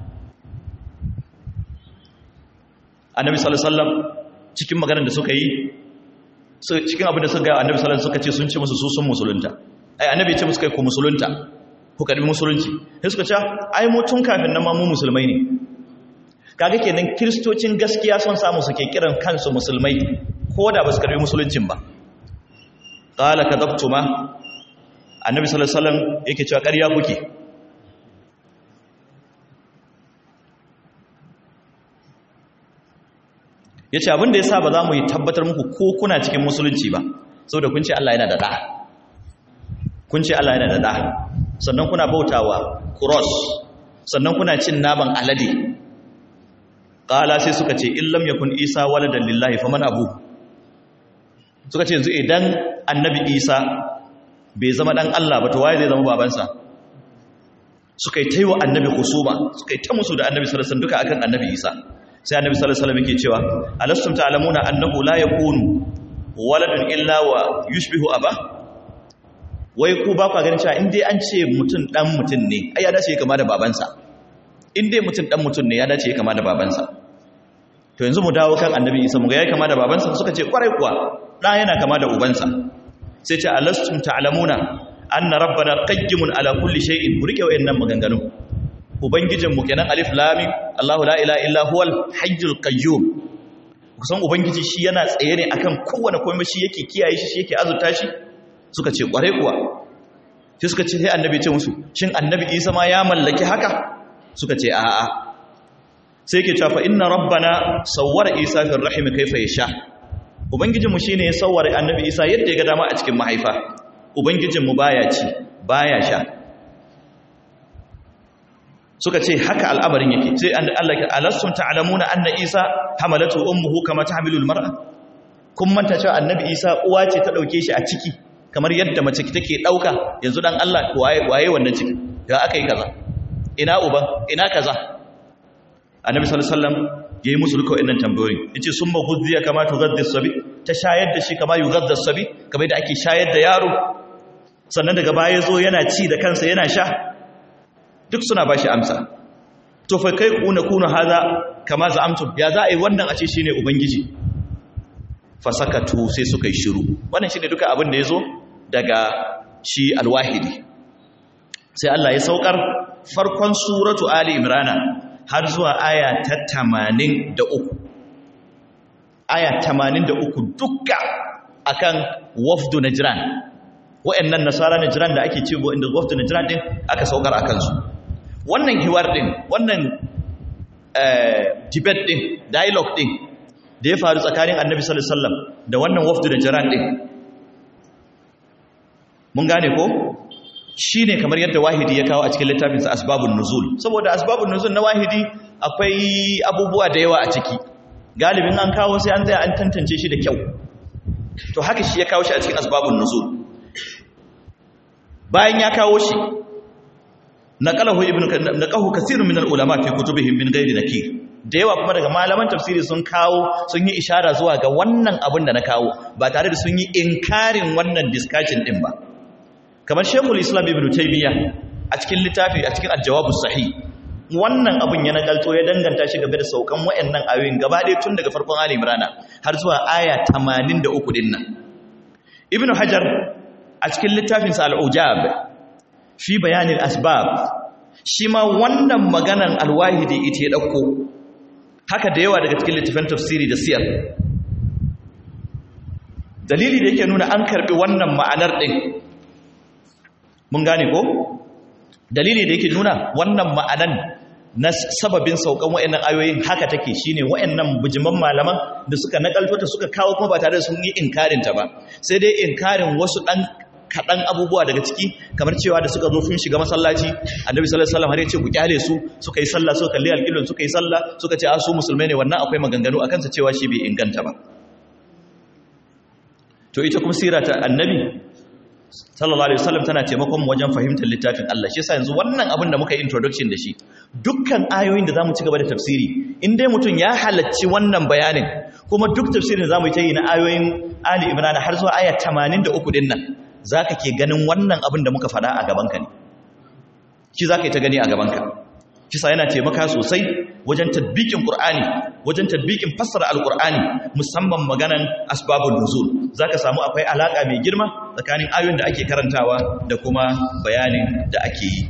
annabi sallallahu alaihi wasallam cikin maganar da suka yi cikin abin da suka ga annabi sallallahu alaihi suka ce sun ce musu su sun musulunta ai annabi ya ce musu kai ku musulunta ku karbi musulunci sai suka ce ai mu tun kafin nan ma mu musulmai ne kaga kenan kristocin gaskiya sun samu suke kiran kansu musulmai ko da ba su karbi musuluncin ba qala kadabtuma annabi sallallahu alaihi wasallam yake cewa ƙarya kuke yace abin da yasa ba za mu yi tabbatar muku ko kuna cikin musulunci ba saboda kun ce Allah yana da da kun ce Allah yana da da sannan kuna bautawa cross sannan kuna cin naman alade qala sai suka ce illam yakun isa waladan lillahi faman abu suka ce yanzu idan annabi isa bai zama dan Allah ba to waye zai zama babansa suka yi taiwa annabi husuma suka yi ta musu da annabi sallallahu alaihi wasallam duka akan annabi Isa sai annabi sallallahu alaihi wasallam yake cewa alastum ta'lamuna annahu la yakunu waladun illa wa yushbihu aba wai ku ba ku ganin cewa in dai an ce mutum dan mutum ne ai ya dace ya kama da babansa in dai mutum dan mutum ne ya dace ya kama da babansa to yanzu mu dawo kan annabi Isa mu ga ya kama da babansa suka ce kwarai kuwa da yana kama da ubansa sai ce alastum ta'lamuna anna rabbana qayyimun ala kulli shay'in mu rike wayannan maganganu ubangijin mu kenan alif lam mim Allahu la ilaha illa huwal hayyul qayyum kusan ubangiji shi yana tsaye ne akan kowane komai shi yake kiyaye shi shi yake azurta shi suka ce kware kuwa sai suka ce sai annabi ce musu shin annabi Isa ma ya mallaki haka suka ce a'a sai yake cewa fa inna rabbana sawwara Isa fi rahim kayfa yasha ubangijinmu shine ya sawwara annabi Isa yadda ya ga dama a cikin mahaifa ubangijinmu baya ci baya sha suka ce haka al'amarin yake sai Allah ya alassun ta'lamuna anna Isa hamalatu ummuhu kama tahmilu almar'a kun manta cewa annabi Isa uwa ce ta dauke shi a ciki kamar yadda mace take dauka yanzu dan Allah waye waye wannan ciki da aka yi kaza ina uban ina kaza annabi sallallahu alaihi wasallam yayi musu duka wannan tambayoyi yace summa ghudhiya kama tughaddi sabi ta shayar da shi kama yughadda sabi kamar da ake shayar da yaro sannan daga baya zo yana ci da kansa yana sha duk suna bashi amsa to fa kai kuna kuna haza kama za'amtum ya za a yi wannan a ce shine ubangiji fasakatu sai suka yi shiru wannan shine duka abin da yazo daga shi alwahidi sai Allah ya saukar farkon suratu ali imrana har zuwa aya ta 83 aya 83 dukka akan wafdu najran wa'annan nasara najran da ake cewa inda wafdu najran din aka saukar akan su wannan hiwar din wannan debate din dialogue din da ya faru tsakanin annabi sallallahu alaihi wasallam da wannan wafdu najran din mun gane ko shine kamar yadda wahidi ya kawo a cikin littafinsa asbabun nuzul saboda asbabun nuzul na wahidi akwai abubuwa da yawa a ciki galibin an kawo sai an tsaya an tantance shi da kyau to haka shi ya kawo shi a cikin asbabun nuzul bayan ya kawo shi naqalahu ibnu naqahu kaseerun min al-ulama fi kutubihim min ghairi nakir da yawa kuma daga malaman tafsiri sun kawo sun yi ishara zuwa ga wannan abin da na kawo ba tare da sun yi inkarin wannan discussion din ba kamar shekul islam ibn taymiya a cikin littafi a cikin al-jawabus sahih wannan abin ya nagalto ya danganta shi game da saukan wayannan ayoyin gaba ɗaya tun daga farkon ali imran har zuwa aya 83 din nan ibn hajar a cikin littafin sa al-ujab fi bayanin asbab shi ma wannan maganan al-wahidi ita ya dauko haka da yawa daga cikin littafin tafsiri da siyar dalili da yake nuna an karbi wannan ma'anar din mun gane ko dalili da yake nuna wannan ma'anan na sababin saukan wayannan ayoyin haka take shine wayannan bujiman malaman da suka nakalto ta suka kawo kuma ba tare da sun yi inkarin ta ba sai dai inkarin wasu dan kadan abubuwa daga ciki kamar cewa da suka zo sun shiga masallaci annabi sallallahu alaihi wasallam har ya ce ku kyale su suka yi sallah suka kalli alƙiblan suka yi sallah suka ce a su musulmai ne wannan akwai maganganu akan sa cewa shi bai inganta ba to ita kuma sira ta annabi sallallahu alaihi wasallam tana taimakon wajen fahimtar littafin Allah shi yasa yanzu wannan abin da muka yi introduction da shi dukkan ayoyin da zamu ci gaba da tafsiri in dai mutum ya halacci wannan bayanin kuma duk tafsirin da zamu yi ta yi na ayoyin Ali Imran har zuwa aya 83 din nan zaka ke ganin wannan abin da muka faɗa a gaban ka ne shi zaka yi ta gani a gaban ka kisa yana taimaka sosai wajen tadbikin Qur'ani wajen tadbikin fassara Al-Qur'ani musamman maganan asbabun nuzul zaka samu akwai alaka mai girma tsakanin ayoyin da ake karantawa da kuma bayanin da ake yi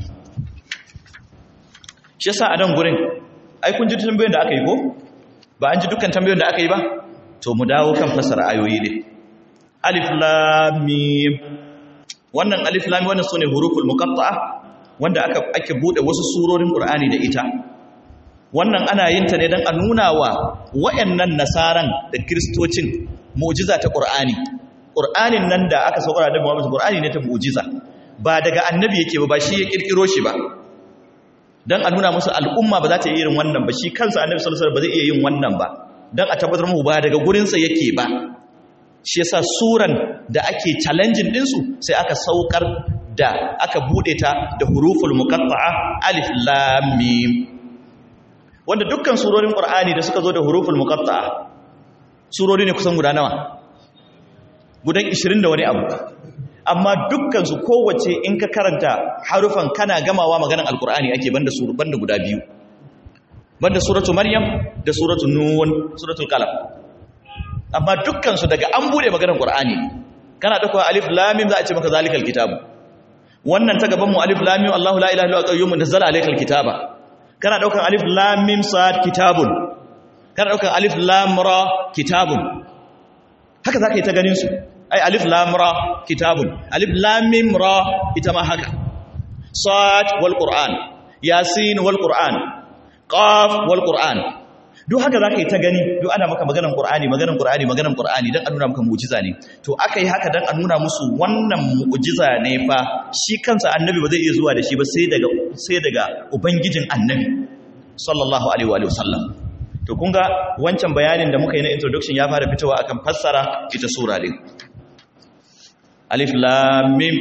shi yasa a nan gurin ai kun ji tambayoyin da aka yi ko ba an ji dukkan tambayoyin da aka yi ba to mu dawo kan fassara ayoyi ne alif lam mim wannan alif lam wannan sune huruful muqatta'a wanda aka ake bude wasu surorin Qur'ani da ita wannan ana yin ta ne dan a nuna wa wayannan nasaran da kristocin mu'jiza ta Qur'ani Qur'anin nan da aka saukar da Muhammad Qur'ani ne ta mu'jiza ba daga annabi yake ba ba shi ya kirkiro shi ba dan a nuna musu al'umma ba za ta yi irin wannan ba shi kansa annabi sallallahu alaihi wasallam ba zai iya yin wannan ba dan a tabbatar mu ba daga gurin sa yake ba shi yasa suran da ake challenging din su sai aka saukar da aka bude ta da huruful muqatta'a alif lam mim wanda dukkan surorin qur'ani da suka zo da huruful muqatta'a surori ne kusan guda nawa gudan 20 da wani abu amma dukkan su kowace in ka karanta harufan kana gamawa maganan alqur'ani ake banda suru banda guda biyu banda suratu maryam da suratu nun suratul qalam amma dukkan su daga an bude maganan qur'ani kana dauko alif lam mim za a ce maka zalikal kitabu wannan ta gaban mu alif lam mim Allahu la ilaha illa huwa qayyumun nazzala alaykal kitaba kana daukan alif lam mim sad kitabun kana daukan alif lam ra kitabun haka zaka yi ta ganin su ai alif lam ra kitabun alif lam mim ra ita ma haka sad wal qur'an yasin wal qur'an qaf wal qur'an duk haka za ka yi ta gani duk ana maka maganan ƙur'ani maganan ƙur'ani maganan ƙur'ani don a nuna maka mu'jiza ne to aka yi haka don a nuna musu wannan mu'jiza ne fa shi kansa annabi ba zai iya zuwa da shi ba sai daga sai daga ubangijin annabi sallallahu alaihi wa sallam to kun ga wancan bayanin da muka yi na introduction ya fara fitowa akan fassara ita sura din alif lam mim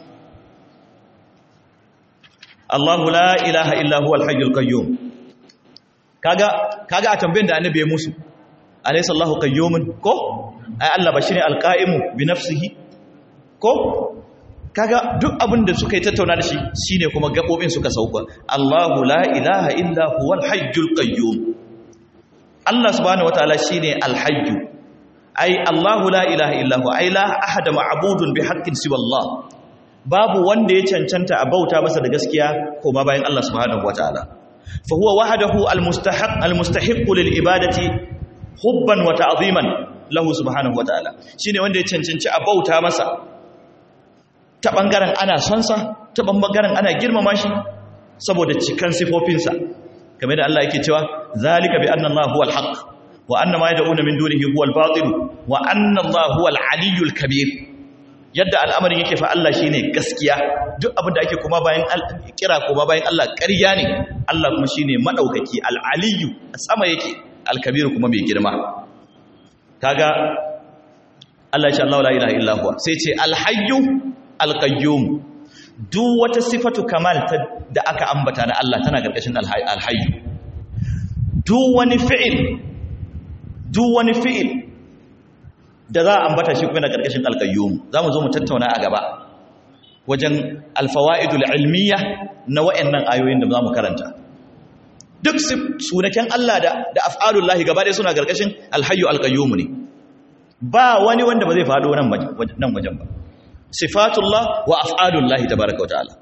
Allahu la ilaha illa huwal hayyul qayyum kaga kaga a tambayin da annabi ya musu alaysa Allahu qayyumun ko ai Allah ba shine alqaimu bi nafsihi ko kaga duk abin da suka yi tattauna da shi shine kuma gabobin suka sauka Allahu la ilaha illa huwal hayyul qayyum Allah subhanahu wataala shine alhayyu ai Allahu la ilaha illa huwa ai la ahada ma'budun bi haqqin siwa Allah babu wanda ya cancanta a bauta masa da gaskiya koma bayan Allah subhanahu wataala fa huwa wahdahu almustahiq almustahiq lil ibadati hubban wa ta'ziman lahu subhanahu wataala shine wanda ya cancanci a bauta masa ta bangaren ana son sa ta bangaren ana girmama shi saboda cikan sifofinsa kamar da Allah yake cewa zalika bi anna Allah huwal haqq wa anna ma yad'una min dunihi huwal batil wa anna Allah huwal aliyyul kabir yadda al'amarin yake fa Allah shine gaskiya duk abin da ake kuma bayan kira kuma bayan Allah ƙarya ne Allah kuma shine madaukaki al-aliyyu a sama yake al-kabir kuma mai girma kaga Allah ya ce Allah la ilaha illa huwa sai ce al-hayyu al-qayyum duk wata sifatu kamal da aka ambata na Allah tana karkashin al-hayyu duk wani fi'il duk wani fi'il da za a ambata shi kuma na ƙarƙashin alƙayyum za mu zo mu tattauna a gaba wajen alfawa'idul ilmiya na wa'annan ayoyin da za mu karanta duk sunaken Allah da da af'alullahi gaba ɗaya suna ƙarƙashin alhayyu alƙayyum ne ba wani wanda ba zai faɗo nan nan wajen ba sifatullah wa af'alullahi tabaraka wa ta'ala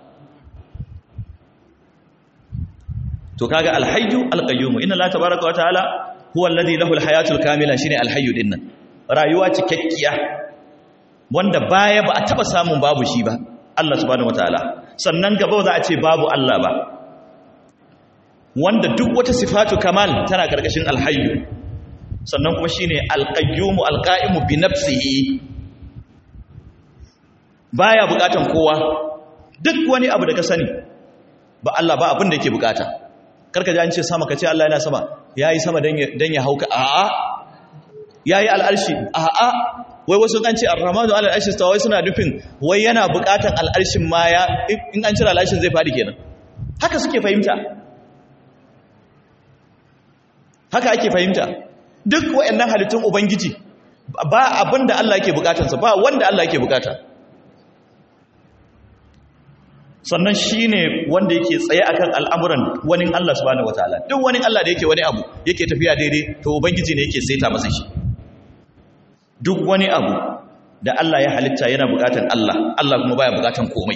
to kaga alhayyu alqayyum inna la tabaraka wa ta'ala huwa alladhi lahu alhayatul kamila shine alhayyu dinnan rayuwa cikakkiya wanda baya ba a taba samun babu shi ba Allah subhanahu wataala sannan gaba za a ce babu Allah ba wanda duk wata sifatu kamal tana karkashin alhayyu sannan kuma shine alqayyumu alqaimu bi nafsihi baya bukatan kowa duk wani abu da ka sani ba Allah ba abin da yake bukata karka ji an ce sama ka ce Allah yana sama yayi sama dan ya hauka a'a ya yi al'arshi a'a wai wasu an ce arhamanu al'arshi ta wai suna nufin wai yana bukatan al'arshin ma ya in an cire al'arshin zai faɗi kenan haka suke fahimta haka ake fahimta duk wa'annan halittun ubangiji ba abin da Allah yake bukatansa ba wanda Allah yake bukata sannan shi ne wanda yake tsaye akan al'amuran wani Allah subhanahu wataala duk wani Allah da yake wani abu yake tafiya daidai to ubangiji ne yake saita masa shi duk wani abu da Allah ya halitta yana bukatan Allah Allah kuma baya bukatan komai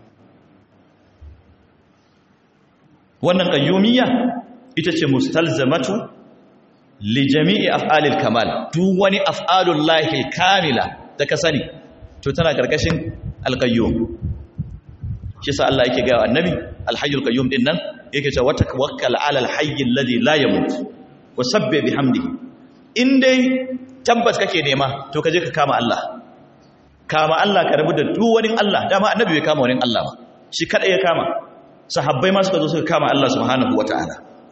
wannan qayyumiyya ita ce mustalzamatu li jami'i af'alil kamal duk wani af'alul lahi kamila da ka sani to tana karkashin alqayyum shi sa Allah yake ga annabi alhayyul qayyum din nan yake cewa tawakkal ala alhayy alladhi la yamut wa sabbih bihamdihi in dai tabbas kake nema to kaje ka kama Allah kama Allah ka rabu da duk wani Allah dama annabi bai kama wani Allah ba shi kada ya kama sahabbai ma suka zo suka kama Allah subhanahu wataala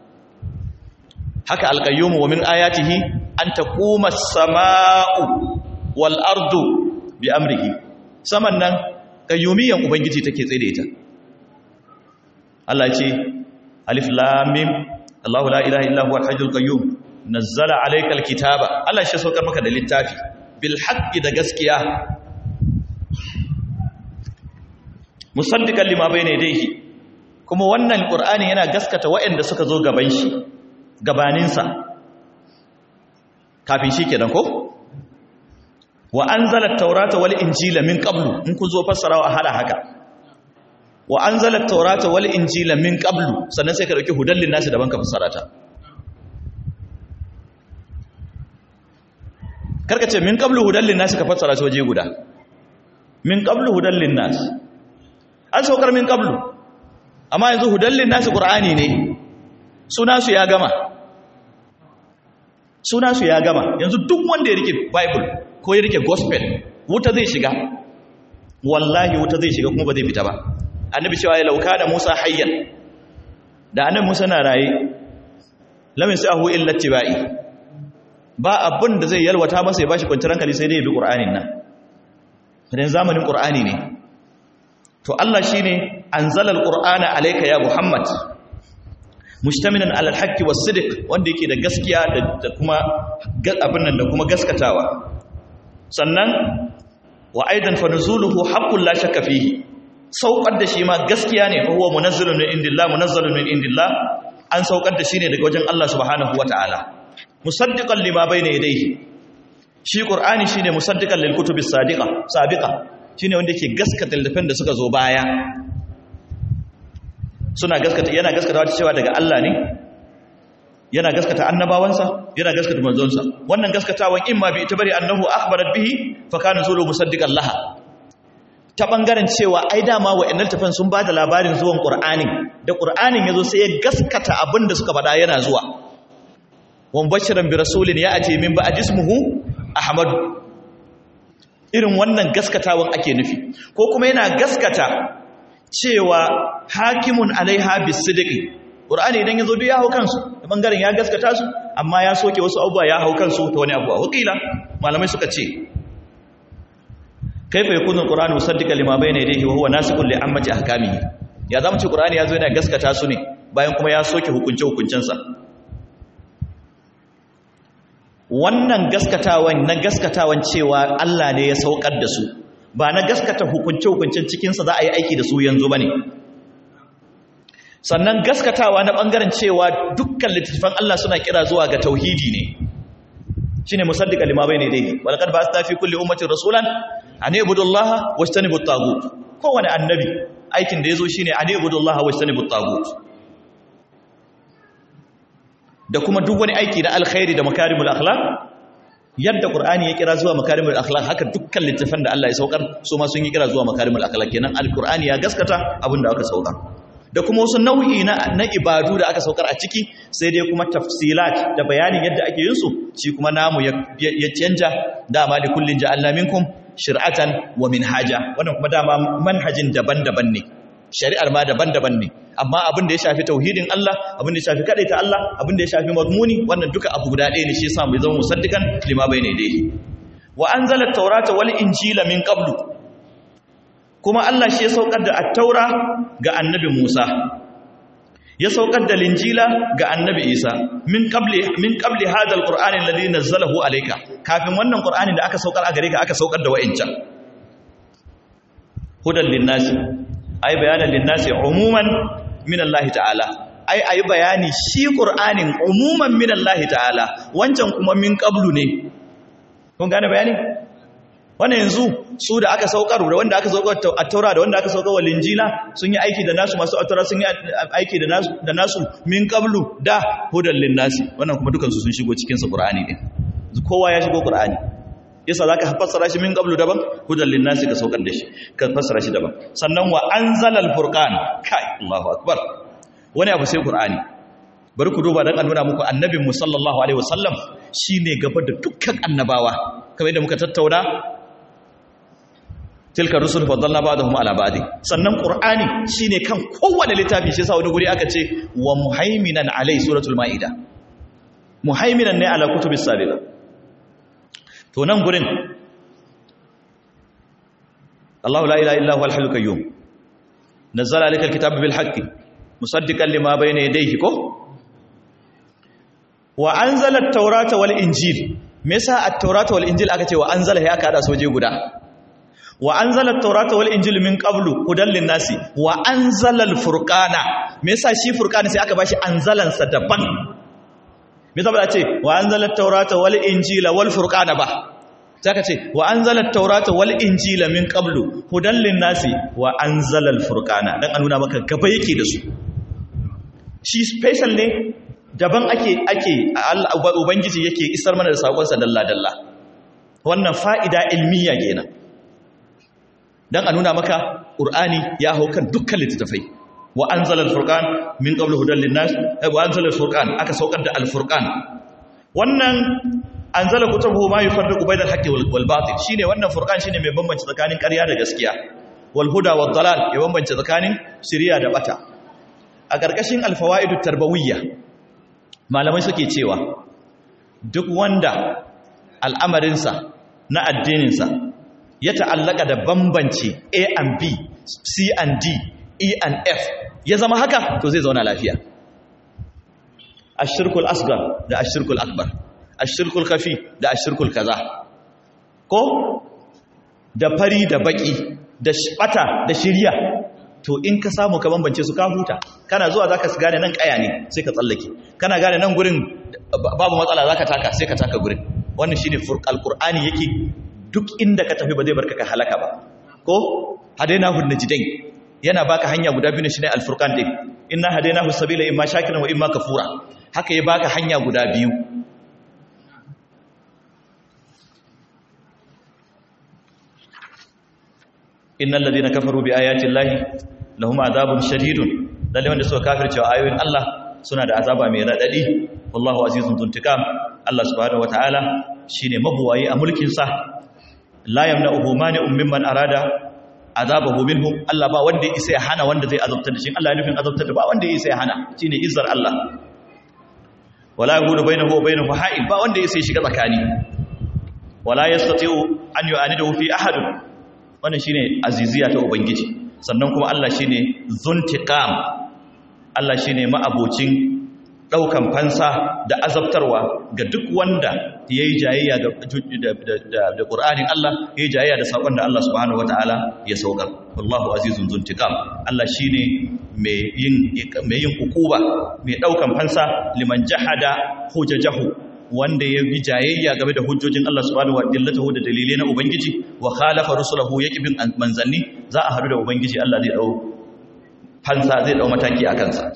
haka alqayyum wa min ayatihi an taquma as-samaa'u wal ardu bi amrihi saman nan qayyumiyan ubangiji take tsaye da ita Allah ce alif lam mim Allahu la ilaha illa huwa al-hayyul qayyum nazzala alaykal kitaba Allah shi saukar maka da littafi bil haqqi da gaskiya musaddiqan lima bayna yadayhi kuma wannan qur'ani yana gaskata waɗanda suka zo gaban shi gabanin sa kafin shi kenan ko wa anzala at-taurata wal injila min qablu in kun zo fassarawa a hada haka wa anzala at-taurata wal injila min qablu sannan sai ka dauki hudallin nasu daban ka fassara ta karka ce min qablu hudallin nasu ka fassara shi waje guda min qablu hudallin nas an saukar min qablu amma yanzu hudallin nasu qur'ani ne suna su ya gama suna su ya gama yanzu duk wanda ya rike bible ko ya rike gospel wuta zai shiga wallahi wuta zai shiga kuma ba zai fita ba annabi cewa ya lauka da musa hayyan da annabi musa na raye lamin sa'ahu illa tibai ba abin da zai yalwata masa ya bashi kwanciyar hankali sai dai ya bi qur'anin nan dan zamanin qur'ani ne to Allah shine anzala alqur'ana alayka ya muhammad mustaminan ala alhaqqi was-sidq wanda yake da gaskiya da kuma abin nan da kuma gaskatawa sannan wa aidan fa nuzuluhu haqqun la shakka fihi saukar da shi ma gaskiya ne huwa munazzalun min indillah munazzalun min indillah an saukar da shi ne daga wajen Allah subhanahu wataala musaddiqan lima bayna yadayhi shi qur'ani shine musaddiqan lil kutubis sadiqa sabiqa shine wanda yake gaskata littafin da suka zo baya suna gaskata yana gaskata wata cewa daga Allah ne yana gaskata annabawansa yana gaskata manzonsa wannan gaskatawan imma bi itibari annahu akhbarat bihi fa kana zulu musaddiqan laha ta bangaren cewa ai dama wa'annan tafan sun bada labarin zuwan qur'anin da qur'anin yazo sai ya gaskata abin da suka faɗa yana zuwa wan bashiran bi rasulin ya'ti min ba'd ismuhu ahmad irin wannan gaskatawan ake nufi ko kuma yana gaskata cewa hakimun alaiha bisidqi qur'ani idan yazo duk ya hau kansu da bangaren ya gaskata su amma ya soke wasu abubuwa ya hau kansu ta wani abuwa wakila malamai suka ce kaifa yakunu alqur'anu musaddiqan lima bayna yadayhi wa huwa nasikun li ammati ahkamihi ya zamu ce qur'ani yazo yana gaskata su ne bayan kuma ya soke hukunce hukuncensa wannan gaskatawan na gaskatawan cewa Allah ne ya saukar da su ba na gaskata hukunce hukuncen cikin sa za a yi aiki da su yanzu bane sannan gaskatawa na bangaren cewa dukkan littattafan Allah suna kira zuwa ga tauhidi ne shine musaddiqan lima bayna yadayhi walaqad ba'athna fi kulli ummatin rasulan an ibudullaha wajtanibut tagut kowane annabi aikin da yazo shine an ibudullaha wajtanibut tagut da kuma duk wani aiki na alkhairi da makarimul akhlaq yadda qur'ani ya kira zuwa makarimul akhlaq haka dukkan littafan da Allah ya saukar su ma sun yi kira zuwa makarimul akhlaq kenan alqur'ani ya gaskata abinda aka saukar da kuma wasu nau'i na, na ibadu da aka saukar a ciki sai dai kuma tafsilat da bayanin yadda ake yin su shi kuma namu ya, ya, ya canja dama li kullin ja'alna minkum shir'atan wa minhaja wannan kuma dama manhajin daban-daban ne shari'ar ma daban-daban ne amma abin da ya shafi tauhidin Allah abin da ya shafi kadaita Allah abin da ya shafi mazmuni wannan duka abu guda ɗaya ne shi yasa mu zama musaddikan lima bayna yadayhi wa anzala at-taurata wal injila min qablu kuma Allah shi ya saukar da at-taura ga annabi Musa ya saukar da linjila ga annabi Isa min qabli min qabli hadha al-qur'ani alladhi nazzalahu alayka kafin wannan qur'ani da aka saukar a gare ka aka saukar da wa'incan hudan linnasi ay bayanan linnasi umuman min Allah ta'ala ai ayi bayani shi qur'anin umuman min Allah ta'ala wancan kuma min qablu ne kun gane bayani wannan yanzu su da aka saukar da wanda aka saukar at-taura da wanda aka saukar wal injila sun yi aiki da nasu masu at-taura sun yi aiki da nasu da nasu min qablu da hudan linnasi wannan kuma dukan su sun shigo cikin sa qur'ani din kowa ya shigo qur'ani yasa zaka fassara shi min qablu daban hudan linnasi ka saukar da shi ka fassara shi daban sannan wa anzalal furqan kai Allahu akbar wani abu sai qur'ani bari ku duba dan nuna muku annabin mu sallallahu alaihi wasallam shine gaba da dukkan annabawa kamar yadda muka tattauna tilka rusul faddalna ba'dahum ala ba'd sannan qur'ani shine kan kowanne littafi shi yasa wani guri aka ce wa muhaiminan alai suratul maida muhaiminan ne ala kutubis sabiqa to nan gurin Allahu la ilaha illa huwal hayyul qayyum nazzala alayka alkitaba bil haqqi musaddiqan lima bayna yadayhi ko wa anzala at-taurata wal injil me yasa at-taurata wal injil aka ce wa anzala ya aka hada soje guda wa anzala at-taurata wal injil min qablu hudan lin-nasi wa anzala al-furqana me yasa shi furqana sai aka bashi anzalan sa daban me yasa ba ce wa anzala at-taurata wal injila wal furqana ba sai aka ce wa anzala at-taurata wal injila min qablu hudan lin-nasi wa anzala al-furqana dan an nuna maka gaba yake da su shi special ne daban ake ake ubangiji yake isar mana da sakonsa dalla-dalla wannan fa'ida ilmiya kenan don a nuna maka ƙur'ani ya hau kan dukkan littattafai wa an zalar furkan min ƙabla hudun linnas wa an zalar furkan aka saukar da alfurkan wannan anzala kutubuhu ma yufarriqu bainal haqqi wal batil shine wannan furqan shine mai bambance tsakanin ƙarya da gaskiya wal huda wad dalal ya bambance tsakanin shiriya da bata a ƙarƙashin al fawaidut tarbawiyya malamai suke cewa duk wanda al'amarinsa na addininsa ya ta'allaka da bambance A and B C and D E and F ya zama haka to zai zauna lafiya ashirkul asgar da ashirkul akbar ashirkul kafi da ashirkul kaza ko da fari da baki da bata da shirya to in ka samu ka bambance su ka huta kana zuwa zaka gane nan kaya ne sai ka tsallake kana gane nan gurin babu matsala zaka taka sai ka taka gurin wannan shine alqur'ani yake duk inda ka tafi ba zai barka ka halaka ba ko hadainahu najdain yana baka hanya guda biyu ne shine alfurqan din inna hadainahu sabila imma shakiran wa imma kafura haka ya baka hanya guda biyu innal ladina kafaru bi ayati llahi lahum adhabun shadidun lalle wanda suka kafirce wa ayoyin Allah suna da azaba mai radadi wallahu azizun zuntikam Allah subhanahu wataala shine mabuwayi a mulkin sa la yamna'uhu mani'un mimman arada azabahu minhum Allah ba wanda isa ya hana wanda zai azabtar da shi Allah ya nufin azabtar da ba wanda isa ya hana shine izzar Allah wala yahudu bainahu wa bainahu ha'il ba wanda isa ya shiga tsakani wala yastati'u an yu'anidahu fi ahad wannan shine aziziya ta ubangiji sannan kuma Allah shine zuntiqam Allah shine ma'abocin daukan fansa da azabtarwa ga duk wanda yayi jayayya da da Qur'anin Allah yayi jayayya da sakon da Allah subhanahu wataala ya saukar wallahu azizun zuntiqam Allah shine mai yin mai yin hukuba mai daukan fansa liman jahada hujajahu wanda ya bi jayayya game da hujjojin Allah subhanahu wataala da dalilai na ubangiji wa khalafa rusulahu yaki bin manzanni za a hadu da ubangiji Allah zai dau fansa zai dau mataki a kansa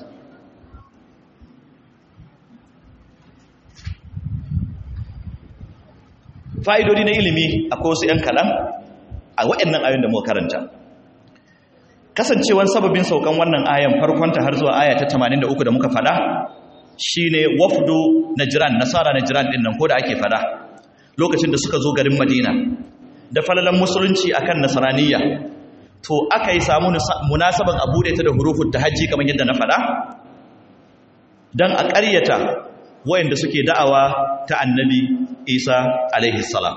fa'idodi na ilimi akwai wasu ‘yan kalan a waɗannan ayon da muka karanta kasancewan sababin saukan wannan ayan farkonta har zuwa aya ta 83 da muka fada shine wafdu najran nasara najran din nan ko da ake fada lokacin da suka zo garin madina da falalan musulunci akan nasraniyya to aka yi samu munasaban a bude ta da hurufun tahajji kamar yadda na fada dan a ƙaryata wayanda suke da'awa ta annabi isa alaihi salam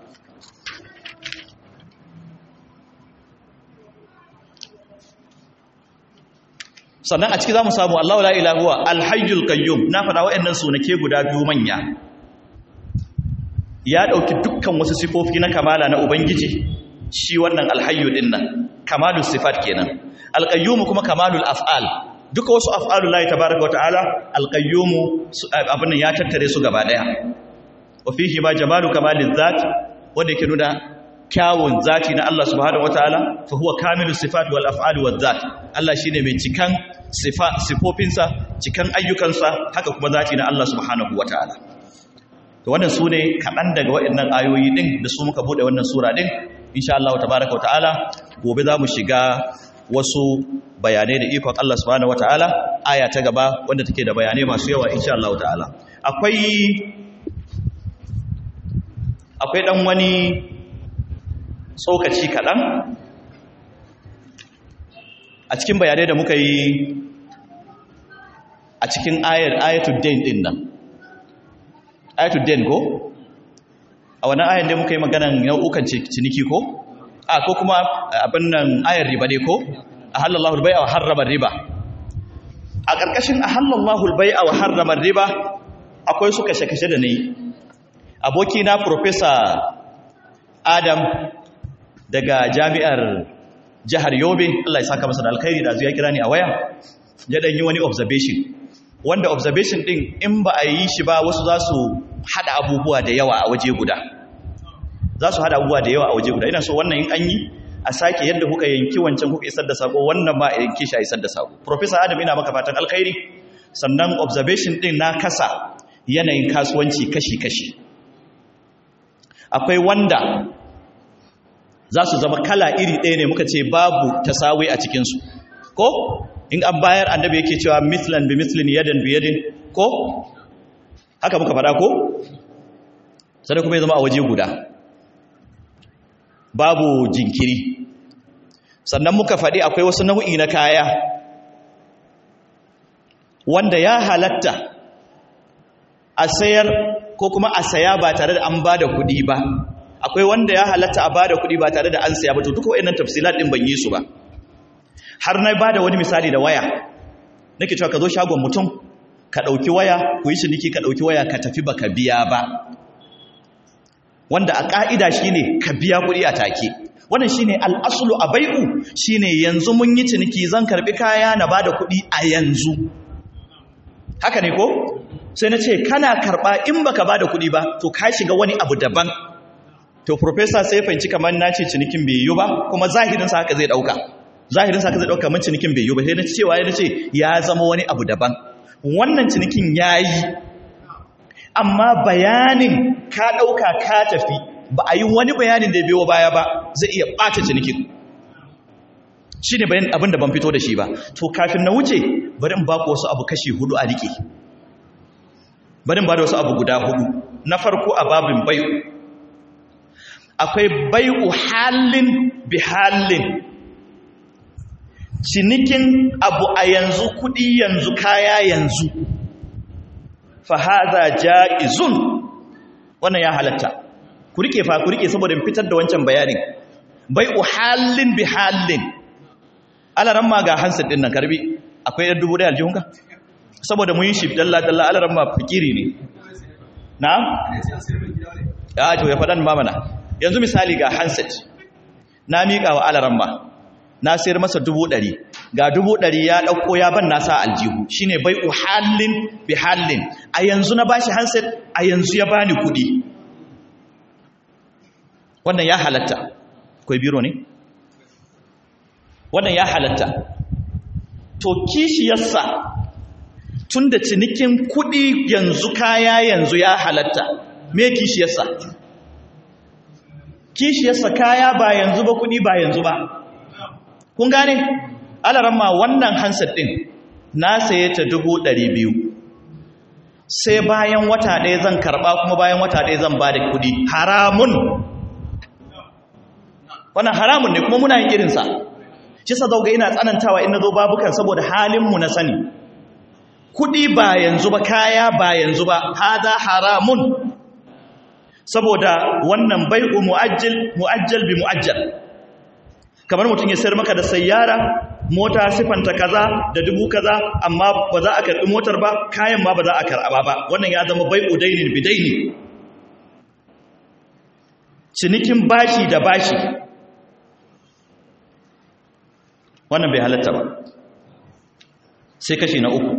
sannan a ciki za mu samu allahu la'ilahuwa alhayyul kayyum na faɗa wa'yannan sunake guda biyu manya ya ɗauki dukkan wasu sifofi na kamala na ubangiji shi wannan alhayyu ɗin nan kamalul sifat kenan alƙayyumu kuma kamalul af'al duka wasu af'alu lahi tabaraka wata'ala alqayyumu abin ya tattare su gaba daya wa fihi ma jamalu kamalin zat wanda yake nuna kyawun zati na Allah subhanahu wataala fa huwa kamilus sifat wal af'al wal zat Allah shine mai cikan sifa sifofinsa cikan ayyukansa haka kuma zati na Allah subhanahu wataala to wannan sune kadan daga waɗannan ayoyi din da su muka bude wannan sura din insha Allah tabaraka wataala gobe za mu shiga wasu bayanai da ikon Allah subhanahu wataala aya ta gaba wanda take da bayanai masu yawa insha Allah ta'ala akwai akwai dan wani tsokaci kaɗan a cikin bayanai da muka yi a cikin ayar ayatul dain din nan ayatul dain ko a wannan ayar da muka yi maganan nau'ukan ciniki ko a ko kuma abin nan ayar riba ne ko a halallahu albai'a wa harrama riba a ƙarƙashin a halallahu albai'a wa harrama riba akwai su kashe-kashe da ne aboki na professor adam daga jami'ar jihar yobe Allah ya saka masa da alkhairi da zuwa kira ni a waya ya dan yi wani observation wanda observation din in ba a yi shi ba wasu za su hada abubuwa da yawa a waje guda za su hada abubuwa da yawa a waje guda ina so wannan in an yi a sake yadda kuka yanki wancan kuka isar da sako wannan ma a yanki shi a isar da sako professor adam ina maka fatan alkhairi sannan observation din na kasa yanayin kasuwanci kashi-kashi akwai wanda za su zama kala iri ɗaya ne muka ce babu tasawi a cikinsu ko in an bayar annabi yake cewa mislan bi mislin yadan bi yadin ko haka muka faɗa ko sai kuma ya zama a waje guda babu jinkiri sannan muka faɗi akwai wasu nau'i na kaya wanda ya halatta a sayar ko kuma a saya ba tare da an ba da kuɗi ba akwai wanda ya halatta a ba da kuɗi ba tare da an saya ba to duka wa'annan tafsilat ɗin ban yi su ba har na ba da wani misali da waya nake cewa ka zo shagon mutum ka ɗauki waya ku yi ciniki ka ɗauki waya ka tafi ba ka biya ba wanda a ƙa'ida shi ne ka biya kuɗi a take wannan shi ne al'asulu a bai'u shi ne yanzu mun yi ciniki zan karɓi kaya na ba da kuɗi a yanzu haka ne ko sai na ce kana karɓa in baka ba da kuɗi ba to ka shiga wani abu daban to profesa sai fahimci kamar na ce cinikin bai yi ba kuma zahirinsa haka zai ɗauka zahirinsa haka zai ɗauka min cinikin bai yi ba sai na cewa ya ce ya zama wani abu daban wannan cinikin ya yi amma bayanin ka ɗauka ka tafi ba a yi wani bayanin da biyo baya ba zai iya ɓata cinikin shi ne bayan abin da ban fito da shi ba to kafin na wuce bari in ba ku wasu abu kashi hudu a riƙe bari in ba da wasu abu guda hudu na farko a babin bai'u akwai bai'u halin bi halin cinikin abu a yanzu kudi yanzu kaya yanzu fahaza ja'izun wannan ya halatta ku rike fa ku rike saboda fitar da wancan bayanin bai'u halin bi halin alaran ma ga hansa din nan karbi akwai yar dubu da aljihunka saboda mun yi shi dalla dalla alaran ma fikiri ne na'am ya to ya fadan ma mana yanzu misali ga handset na miƙa wa alaran ma na sayar masa dubu ɗari ga dubu ɗari ya ɗauko ya ban nasa aljihu shi ne bai uhallin bi hallin a yanzu na bashi handset a yanzu ya bani kuɗi wannan ya halatta kwai biro ne wannan ya halatta to kishiyarsa tun da cinikin kuɗi yanzu kaya yanzu ya halatta me kishiyarsa kishiyarsa kaya ba yanzu ba kuɗi ba yanzu ba kun gane alaramma wannan hansar ɗin na saye ta dubu ɗari biyu sai bayan wata ɗaya zan karɓa kuma bayan wata ɗaya zan ba da kuɗi haramun wannan haramun ne kuma muna yin irinsa shi sa zauga ina tsanantawa ina zo babukan saboda halinmu na sani kuɗi ba yanzu ba kaya ba yanzu ba haza haramun saboda wannan bai'u mu'ajjal mu'ajjal bi mu'ajjal kamar mutum ya sayar maka da sayyara mota sifanta kaza da dubu kaza amma ba za a karɓi motar ba kayan ma ba za a karɓa ba wannan ya zama bai'u dainin bidaini cinikin bashi da bashi wannan bai halatta ba sai kashi na uku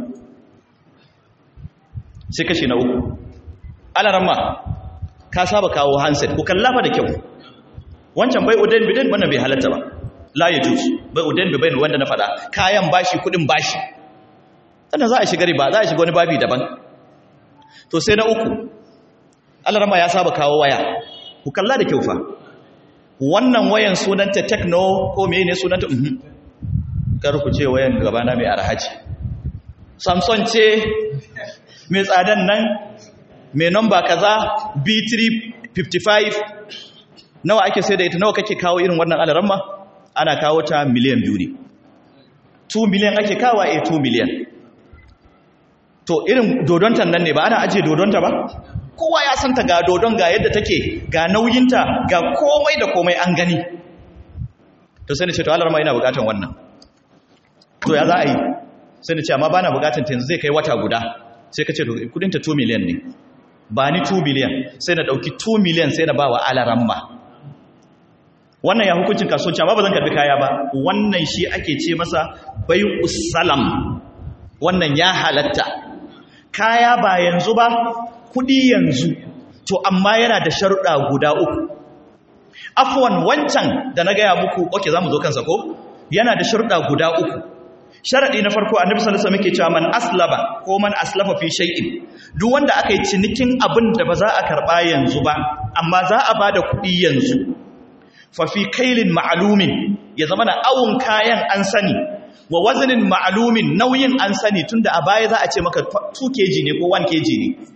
sai kashi na uku alaramma ka saba kawo handset ku kallafa da kyau wancan bai udain bidain wannan bai halatta ba la ya jus bai udain bidain wanda na fada kayan bashi kudin bashi sannan za a shiga riba za a shiga wani babi daban to sai na uku alarama ya saba kawo waya ku kalla da kyau fa wannan wayan sunanta techno ko mene sunanta mhm kar ku ce wayan gabana mai arhaji samsung ce mai tsadan nan mai namba kaza b355 nawa ake sai da ita nawa kake kawo irin wannan alaramma ana kawo ta miliyan biyu ne 2 miliyan ake kawo a 2 miliyan to irin dodonta nan ne ba ana ajiye dodonta ba kowa ya santa ga dodon ga yadda take ga nauyinta ga komai da komai an gani to sai ni ce to alarma ina bukatan wannan to ya za a yi sai ni ce amma bana bukatan ta yanzu zai kai wata guda sai ka ce kudinta 2 miliyan ne ba ni 2 miliyan sai na dauki 2 miliyan sai na ba wa alaramma wannan ya hukuncin kasuwanci amma ba zan karbi kaya ba wannan shi ake ce masa bai salam wannan ya halatta kaya ba yanzu ba kudi yanzu to amma yana da sharuɗa guda uku afwan wancan da na gaya muku oke za mu zo kansa ko yana da sharuɗa guda uku sharaɗi na farko annabi sallallahu alaihi wasallam yake cewa man aslaba ko man aslafa fi shay'in duk wanda aka yi cinikin abin da ba za a karba yanzu ba amma za a bada kuɗi yanzu fa fi kailin ma'lumin ya zama da awun kayan an sani wa wazanin ma'lumin nauyin an sani tunda a baya za a ce maka 2 kg ne ko 1 kg ne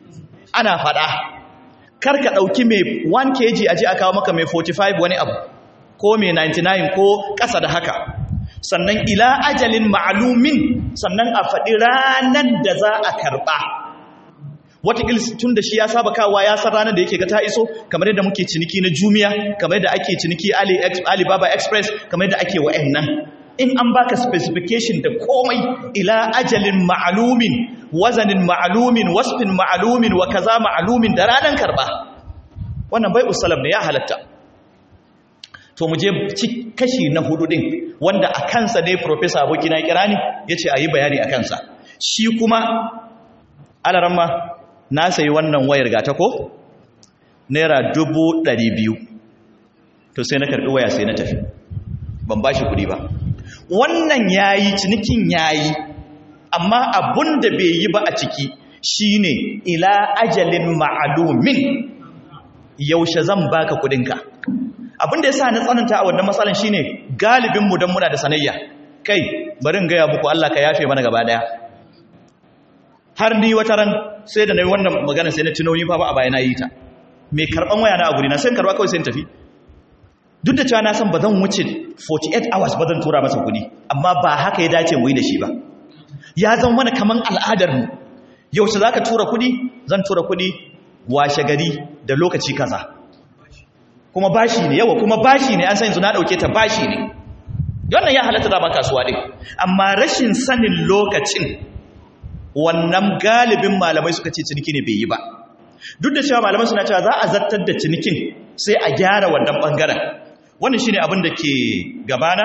ana faɗa kar ka ɗauki mai 1 kg aje a kawo maka mai 45 wani abu ko mai 99 ko ƙasa da haka sannan ila ajalin ma'alumin sannan a faɗi ranar da za a karɓa watakil tun da shi ya saba kawowa ya san ranar da yake ga ta iso kamar yadda muke ciniki na jumiya kamar yadda ake ciniki alibaba express kamar yadda ake wa'annan in an baka specification da komai ila ajalin ma'alumin wazanin ma'alumin wasfin ma'alumin wa kaza ma'alumin da ranar karɓa wannan bai usalam ne ya halatta to mu je kashi na hudu din wanda a kansa ne professor abokina kira ni yace ayi bayani a kansa shi kuma alaramma na sayi wannan wayar gata ko naira dubu ɗari biyu to sai na karɓi waya sai na tafi ban ba shi kuɗi ba wannan yayi cinikin yayi amma abun da bai yi ba a ciki shine ila ajalin ma'alumin yaushe zan baka kuɗinka abin da ya sa na tsananta a wannan matsalan shine galibinmu don muna da sanayya kai barin gaya muku Allah ka yafe mana gaba daya har ni wata ran sai da na yi wannan magana sai na tuno ni fa ba a baya na yi ta mai karban waya na a guri na sai karba kawai sai tafi duk da cewa na san ba zan wuce 48 hours ba zan tura masa kuɗi amma ba haka ya dace mu yi da shi ba ya zama mana kaman al'adar mu yaushe zaka tura kuɗi zan tura kuɗi washe gari da lokaci kaza kuma bashi ne yawa kuma bashi ne an san yanzu na dauke ta bashi ne wannan ya halatta da ba kasuwa din amma rashin sanin lokacin wannan galibin malamai suka ce ciniki ne bai yi ba duk da cewa malamai suna cewa za a zartar da cinikin sai a gyara wannan bangaren wannan shine abin da ke gabana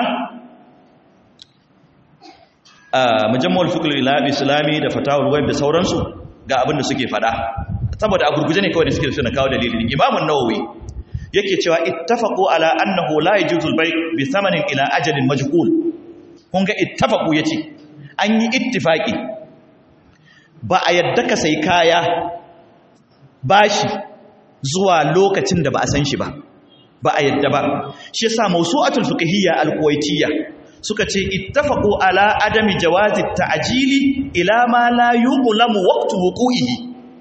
a mujammal fiqh islami da fatawul web da sauransu ga abin da suke fada saboda a gurguje ne kawai da suke suna kawo dalilin imamun nawawi yake cewa ittafaqu ala annahu la yajuzu al-bay' bi thamanin ila ajalin majhul kun ga ittafaqu yace an yi ittifaki ba a yadda ka sai kaya bashi zuwa lokacin da ba a san shi ba ba a yadda ba shi yasa mawsu'atul fiqhiyya al-kuwaitiyya suka ce ittafaqu ala adami jawazi ta'jili ila ma la yuqlamu waqtu wuqu'ihi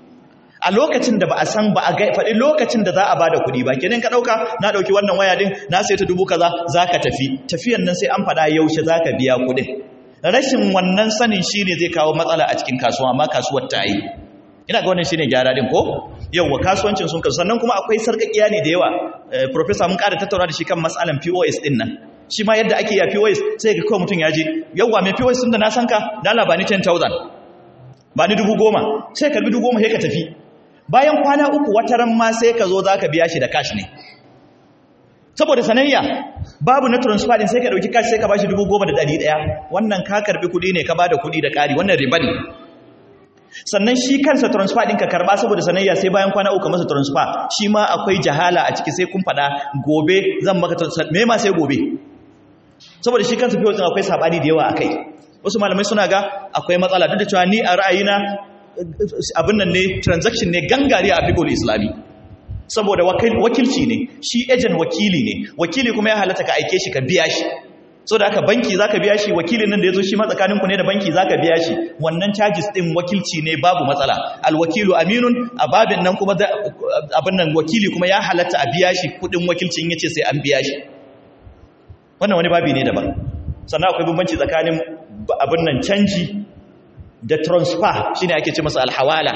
a lokacin da ba a san ba a faɗi lokacin da za a bada kuɗi ba kenan ka ɗauka na ɗauki wannan waya din na sai ta dubu kaza za ka tafi tafiyan nan sai an faɗa yaushe za ka biya kuɗin rashin wannan sanin shi ne zai kawo matsala a cikin kasuwa amma kasuwar ta yi ina ga wannan shi ne gyara din ko yauwa kasuwancin sun kasu sannan kuma akwai sarƙaƙiya ne da yawa professor mun ƙara tattauna da shi kan matsalan pos ɗin nan shi ma yadda ake yi a pos sai ga kawai mutum ya je yauwa mai pos ɗin da na san ka dala ba ni 10,000 ba ni dubu goma sai karbi dubu goma sai ka tafi bayan kwana uku wata ran ma sai ka zo za ka biya shi da cash ne saboda sanayya babu na transfer din sai ka dauki cash sai ka bashi 10,100 wannan ka karbi kudi ne ka bada kudi da kari wannan riba ne sannan shi kansa transfer din ka karba saboda sanayya sai bayan kwana uku masa transfer shi ma akwai jahala a ciki sai kun fada gobe zan maka transfer me ma sai gobe saboda shi kansa fiye akwai sabani da yawa akai wasu malamai suna ga akwai matsala duk da cewa ni a ra'ayina abin nan ne transaction ne gangare a fiqhul islami saboda wakilci ne shi agent wakili ne wakili kuma ya halatta ka aike shi ka biya shi so da aka banki zaka biya shi wakilin nan da yazo shi ma tsakanin ku ne da banki zaka biya shi wannan charges din wakilci ne babu matsala alwakilu aminun ababin nan kuma abin nan wakili kuma ya halatta a biya shi kudin wakilcin yace sai an biya shi wannan wani babi ne daban sannan akwai bambanci tsakanin abin nan canji da transfer shine ake ce masa alhawala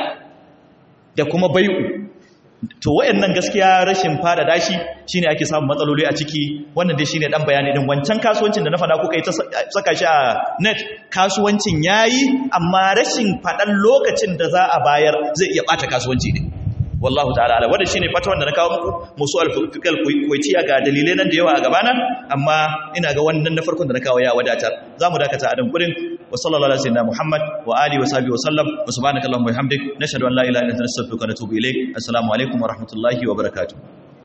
da kuma bai'u to wayannan gaskiya rashin fada dashi shine ake samun matsaloli a ciki wannan dai shine dan bayani din wancan kasuwancin da na fada kuka yi ta saka shi a net kasuwancin yayi amma rashin fadan lokacin da za a bayar zai iya bata kasuwanci din wallahu ta'ala ala wannan shine fata wanda na kawo muku musu al-fiqal kuwaitiya ga dalilai nan da yawa a gabana amma ina ga wannan na farkon da na kawo ya wadatar zamu dakata a dan gurin wa sallallahu alaihi wasallam muhammad wa alihi wa sahbihi wa sallam wa subhanakallahumma wa bihamdik nashhadu an la ilaha illa anta nastaghfiruka wa natubu ilayk assalamu alaikum wa rahmatullahi wa barakatuh